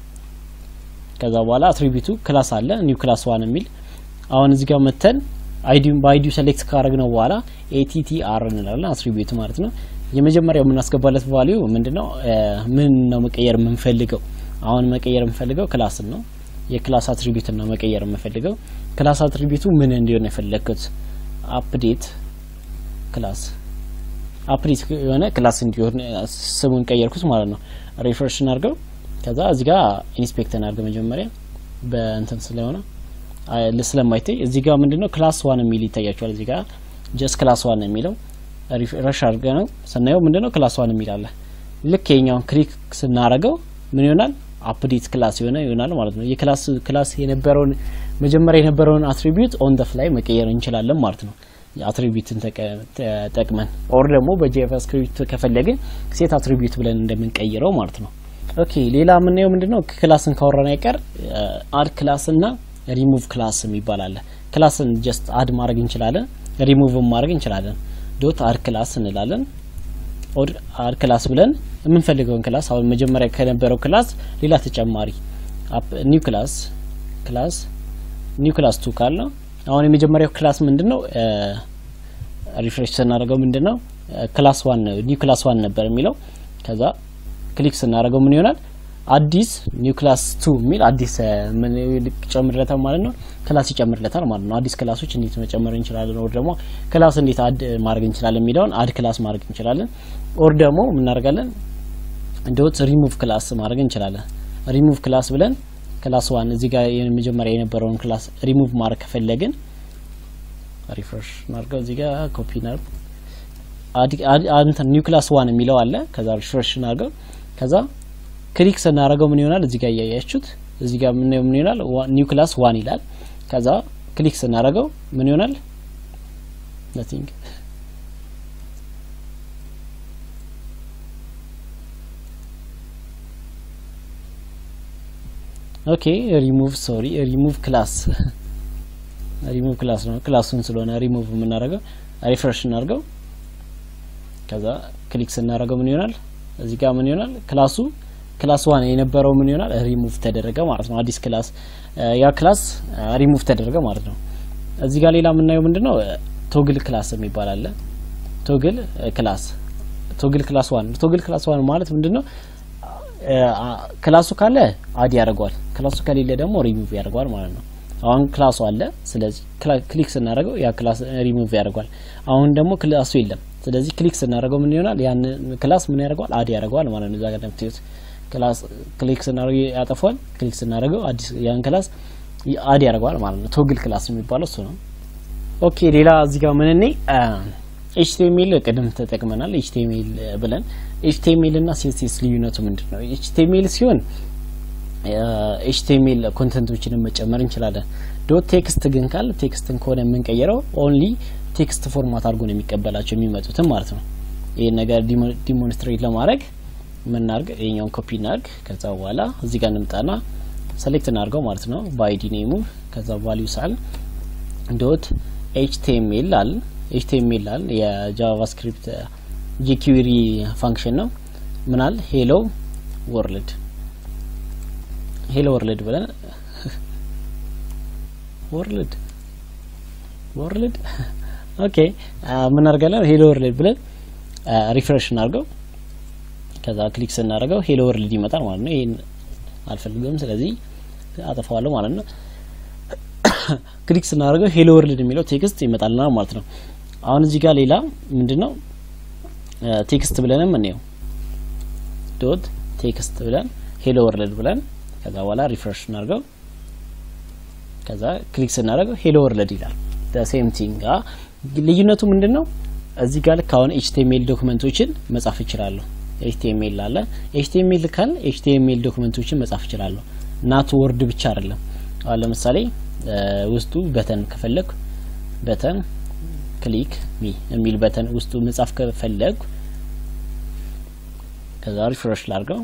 ከዛ በኋላ አትሪቢዩቱ ክላስ አለ ኒው ክላስ ዋን የሚል አሁን እዚህ ጋር መተን አይዲውን በአይዲው ሴሌክት ካደረግነው በኋላ ኤቲቲአር እንላለን አትሪቢዩት ማለት ነው። የመጀመሪያው የምናስገባለት ቫሊዩ ምንድነው? ምን ነው መቀየር የምንፈልገው? አሁን መቀየር የምንፈልገው ክላስን ነው። የክላስ አትሪቢዩትን ነው መቀየር የምንፈልገው። ክላስ አትሪቢዩቱ ምን እንዲሆን የፈለግኩት አፕዴት ክላስ አፕዴት የሆነ ክላስ እንዲሆን ስሙን ቀየርኩት ማለት ነው። ሪፍሬሽ እናድርገው። ከዛ እዚህ ጋር ኢንስፔክት እናድርገው መጀመሪያ በእንትን ስለሆነ ስለማይታይ እዚህ ጋር ምንድነው ክላስ ዋን የሚል ይታያቸዋል። እዚህ ጋር ጀስት ክላስ ዋን የሚለው ሪፍሬሽ አድርገ ነው ስናየው ምንድነው ክላስ ዋን የሚል አለ። ልክ የኛውን ክሊክ ስናረገው ምን ይሆናል? አፕዴት ክላስ የሆነ ይሆናል ማለት ነው። የክላስ ክላስ የነበረውን መጀመሪያ የነበረውን አትሪቢዩት ኦን ደፍ ላይ መቀየር እንችላለን ማለት ነው። አትሪቢዩትን ተጠቅመን ኦር ደግሞ በጃቫስክሪፕት ከፈለግን ሴት አትሪቢዩት ብለን እንደምንቀይረው ማለት ነው። ኦኬ ሌላ የምናየው ምንድነው ክላስን ካወራን አይቀር አድ ክላስ እና ሪሙቭ ክላስ የሚባል አለ። ክላስን ጀስት አድ ማድረግ እንችላለን፣ ሪሙቭን ማድረግ እንችላለን። ዶት አድ ክላስ እንላለን። ኦር አድ ክላስ ብለን የምንፈልገውን ክላስ አሁን መጀመሪያ ከነበረው ክላስ ሌላ ተጨማሪ ኒው ክላስ ክላስ ኒው ክላስ ቱ ካል ነው። አሁን የመጀመሪያው ክላስ ምንድነው? ሪፍሬሽ ስናደርገው ምንድነው ክላስ ዋን ነው ኒው ክላስ ዋን ነበር የሚለው ከዛ ክሊክ ስናደርገው ምን ይሆናል? አዲስ ኒው ክላስ ቱ የሚል አዲስ ምን ይጨምርለታል ማለት ነው። ክላስ ይጨምርለታል ማለት ነው። አዲስ ክላሶች እንዴት መጨመር እንችላለን፣ ኦር ደግሞ ክላስ እንዴት አድ ማድረግ እንችላለን የሚለውን አድ ክላስ ማድረግ እንችላለን። ኦር ደግሞ ምናደርጋለን ዶት ሪሙቭ ክላስ ማድረግ እንችላለን። ሪሙቭ ክላስ ብለን ክላስ ዋን እዚህ ጋር የመጀመሪያ የነበረውን ክላስ ሪሙቭ ማድረግ ከፈለግን ሪፍሬሽ እናድርገው። እዚህ ጋር ኮፒ እናድርግ ኒው ክላስ ዋን የሚለው አለ። ከዛ ሪፍሬሽ እናድርገው ከዛ ክሊክ ስናደርገው ምን ይሆናል? እዚህ ጋር እያያችሁት እዚህ ጋር ምን ምን ይሆናል? ኒው ክላስ ዋን ይላል። ከዛ ክሊክ ስናደርገው ምን ይሆናል? ነቲንግ ኦኬ ሪሙቭ ሶሪ ሪሙቭ ክላስ ሪሙቭ ክላስ ነው። ክላሱን ስለሆነ ሪሙቭ የምናደርገው ሪፍሬሽ እናደርገው። ከዛ ክሊክ ስናደርገው ምን ይሆናል? እዚህ ጋር ምን ይሆናል? ክላሱ ክላስ ዋን የነበረው ምን ይሆናል? ሪሙቭ ተደረገ ማለት ነው። አዲስ ክላስ ያ ክላስ ሪሙቭ ተደረገ ማለት ነው። እዚህ ጋር ሌላ የምናየው ምንድነው? ቶግል ክላስ የሚባል አለ። ቶግል ክላስ ቶግል ክላስ ዋን ቶግል ክላስ ዋን ማለት ምንድነው? ክላሱ ካለ አድ ያደርገዋል፣ ክላሱ ከሌለ ደግሞ ሪሙቭ ያደርገዋል ማለት ነው። አሁን ክላሱ አለ፣ ስለዚህ ክሊክ ስናደርገው ያ ክላስ ሪሙቭ ያደርገዋል። አሁን ደግሞ ክላሱ የለም፣ ስለዚህ ክሊክ ስናደርገው ምን ይሆናል? ያን ክላስ ምን ያደርገዋል? አድ ያደርገዋል ማለት ነው። እዛ ጋር እንደምታዩት ክላስ ክሊክ ስናደርገው ያጠፋዋል፣ ክሊክ ስናደርገው አዲስ ያን ክላስ አድ ያደርገዋል ማለት ነው። ቶግል ክላስ የሚባለው እሱ ነው። ኦኬ ሌላ እዚህ ጋር ምን እኔ ኤችቲኤምኤል ቅድም ተጠቅመናል። ኤችቲኤምኤል ብለን ኤችቲኤምኤል እና ሲኤስኤስ ልዩነቱ ምንድን ነው? ኤችቲኤምኤል ሲሆን ኤችቲኤምኤል ኮንተንቶችንም መጨመር እንችላለን። ዶት ቴክስት ግን ካል ቴክስትን ከሆነ የምንቀይረው ኦንሊ ቴክስት ፎርማት አድርጎ ነው የሚቀበላቸው የሚመጡትም ማለት ነው። ይህን ነገር ዲሞንስትሬት ለማድረግ ምናርግ ይሄኛውን ኮፒ እናርግ። ከዛ በኋላ እዚህ ጋር እንምጣና ሰሌክት እናርገው ማለት ነው በአይዲ ኔሙ ከዛ ቫሊዩ ሳል ዶት ኤችቲኤምኤል አል ኤችቲኤምኤል አል የጃቫስክሪፕት ጂኪዩሪ ፋንክሽን ነው። ምናል ሄሎ ወርልድ ሄሎ ወርልድ ብለን ወርልድ ወርልድ ኦኬ ምን አድርጋለን? ሄሎ ወርልድ ብለን ሪፍሬሽ እናድርገው። ከዛ ክሊክ ስናደርገው ሄሎ ወርልድ ይመጣል ማለት ነው። ይሄን አልፈልግም፣ ስለዚህ አጠፋዋለሁ ማለት ነው። ክሊክ ስናደርገው ሄሎ ወርልድ የሚለው ቴክስት ይመጣልናል ማለት ነው። አሁን እዚህ ጋር ሌላ ምንድነው ቴክስት ብለንም እንየው ዶት ቴክስት ብለን ሄሎ ወርልድ ብለን ከዛ በኋላ ሪፍሬሽ እናድርገው። ከዛ ክሊክ ስናደርገው ሄሎ ወርልድ ይላል። ሴም ቲንግ ልዩነቱ ምንድን ነው? እዚህ ጋር ልክ አሁን ኤችቲኤምኤል ዶክመንቶችን መጻፍ እችላለሁ። ኤችቲኤምኤል አለ። ኤችቲኤምኤል ካል ኤችቲኤምኤል ዶክመንቶችን መጻፍ እችላለሁ። ናቱ ወርድ ብቻ አይደለም። አሁን ለምሳሌ ውስጡ በተን ከፈለግ በተን ክሊክ ሚ የሚል በተን ውስጡ መጻፍ ከፈለግ ከዛ ሪፍሬሽ ላድርገው።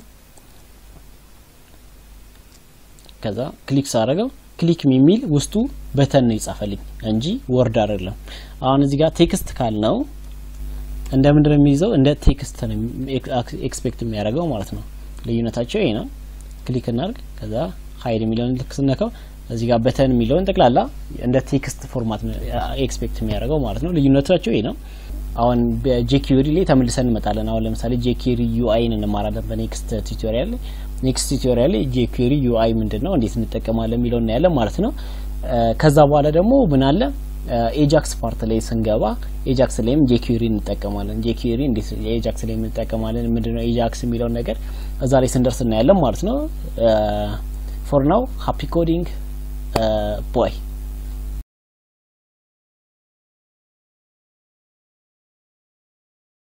ከዛ ክሊክ ሳደርገው ክሊክ ሚ የሚል ውስጡ በተን ነው ይጻፈልኝ እንጂ ወርድ አይደለም። አሁን እዚህ ጋር ቴክስት ካልነው እንደ ምንድን ነው የሚይዘው? እንደ ቴክስት ነው ኤክስፔክት የሚያደርገው ማለት ነው። ልዩነታቸው ይሄ ነው። ክሊክ እናድርግ። ከዛ ሀይድ የሚለውን ልክ ስነካው እዚህ ጋር በተን የሚለውን ጠቅላላ እንደ ቴክስት ፎርማት ነው ኤክስፔክት የሚያደርገው ማለት ነው። ልዩነታቸው ይሄ ነው። አሁን በጄኪዩሪ ላይ ተመልሰን እንመጣለን። አሁን ለምሳሌ ጄኪዩሪ ዩአይን እንማራለን በኔክስት ቱቶሪያል ላይ። ኔክስት ቱቶሪያል ላይ ጄኪዩሪ ዩአይ ምንድን ነው፣ እንዴት እንጠቀማለን የሚለው እናያለን ማለት ነው። ከዛ በኋላ ደግሞ ምን አለ ኤጃክስ ፓርት ላይ ስንገባ ኤጃክስ ላይም ጄኪዩሪ እንጠቀማለን። ጄኪዩሪ እንዴት ኤጃክስ ላይ እንጠቀማለን፣ ምንድነው ኤጃክስ የሚለውን ነገር እዛ ላይ ስንደርስ እናያለን ማለት ነው። ፎር ናው ሃፒ ኮዲንግ ቦይ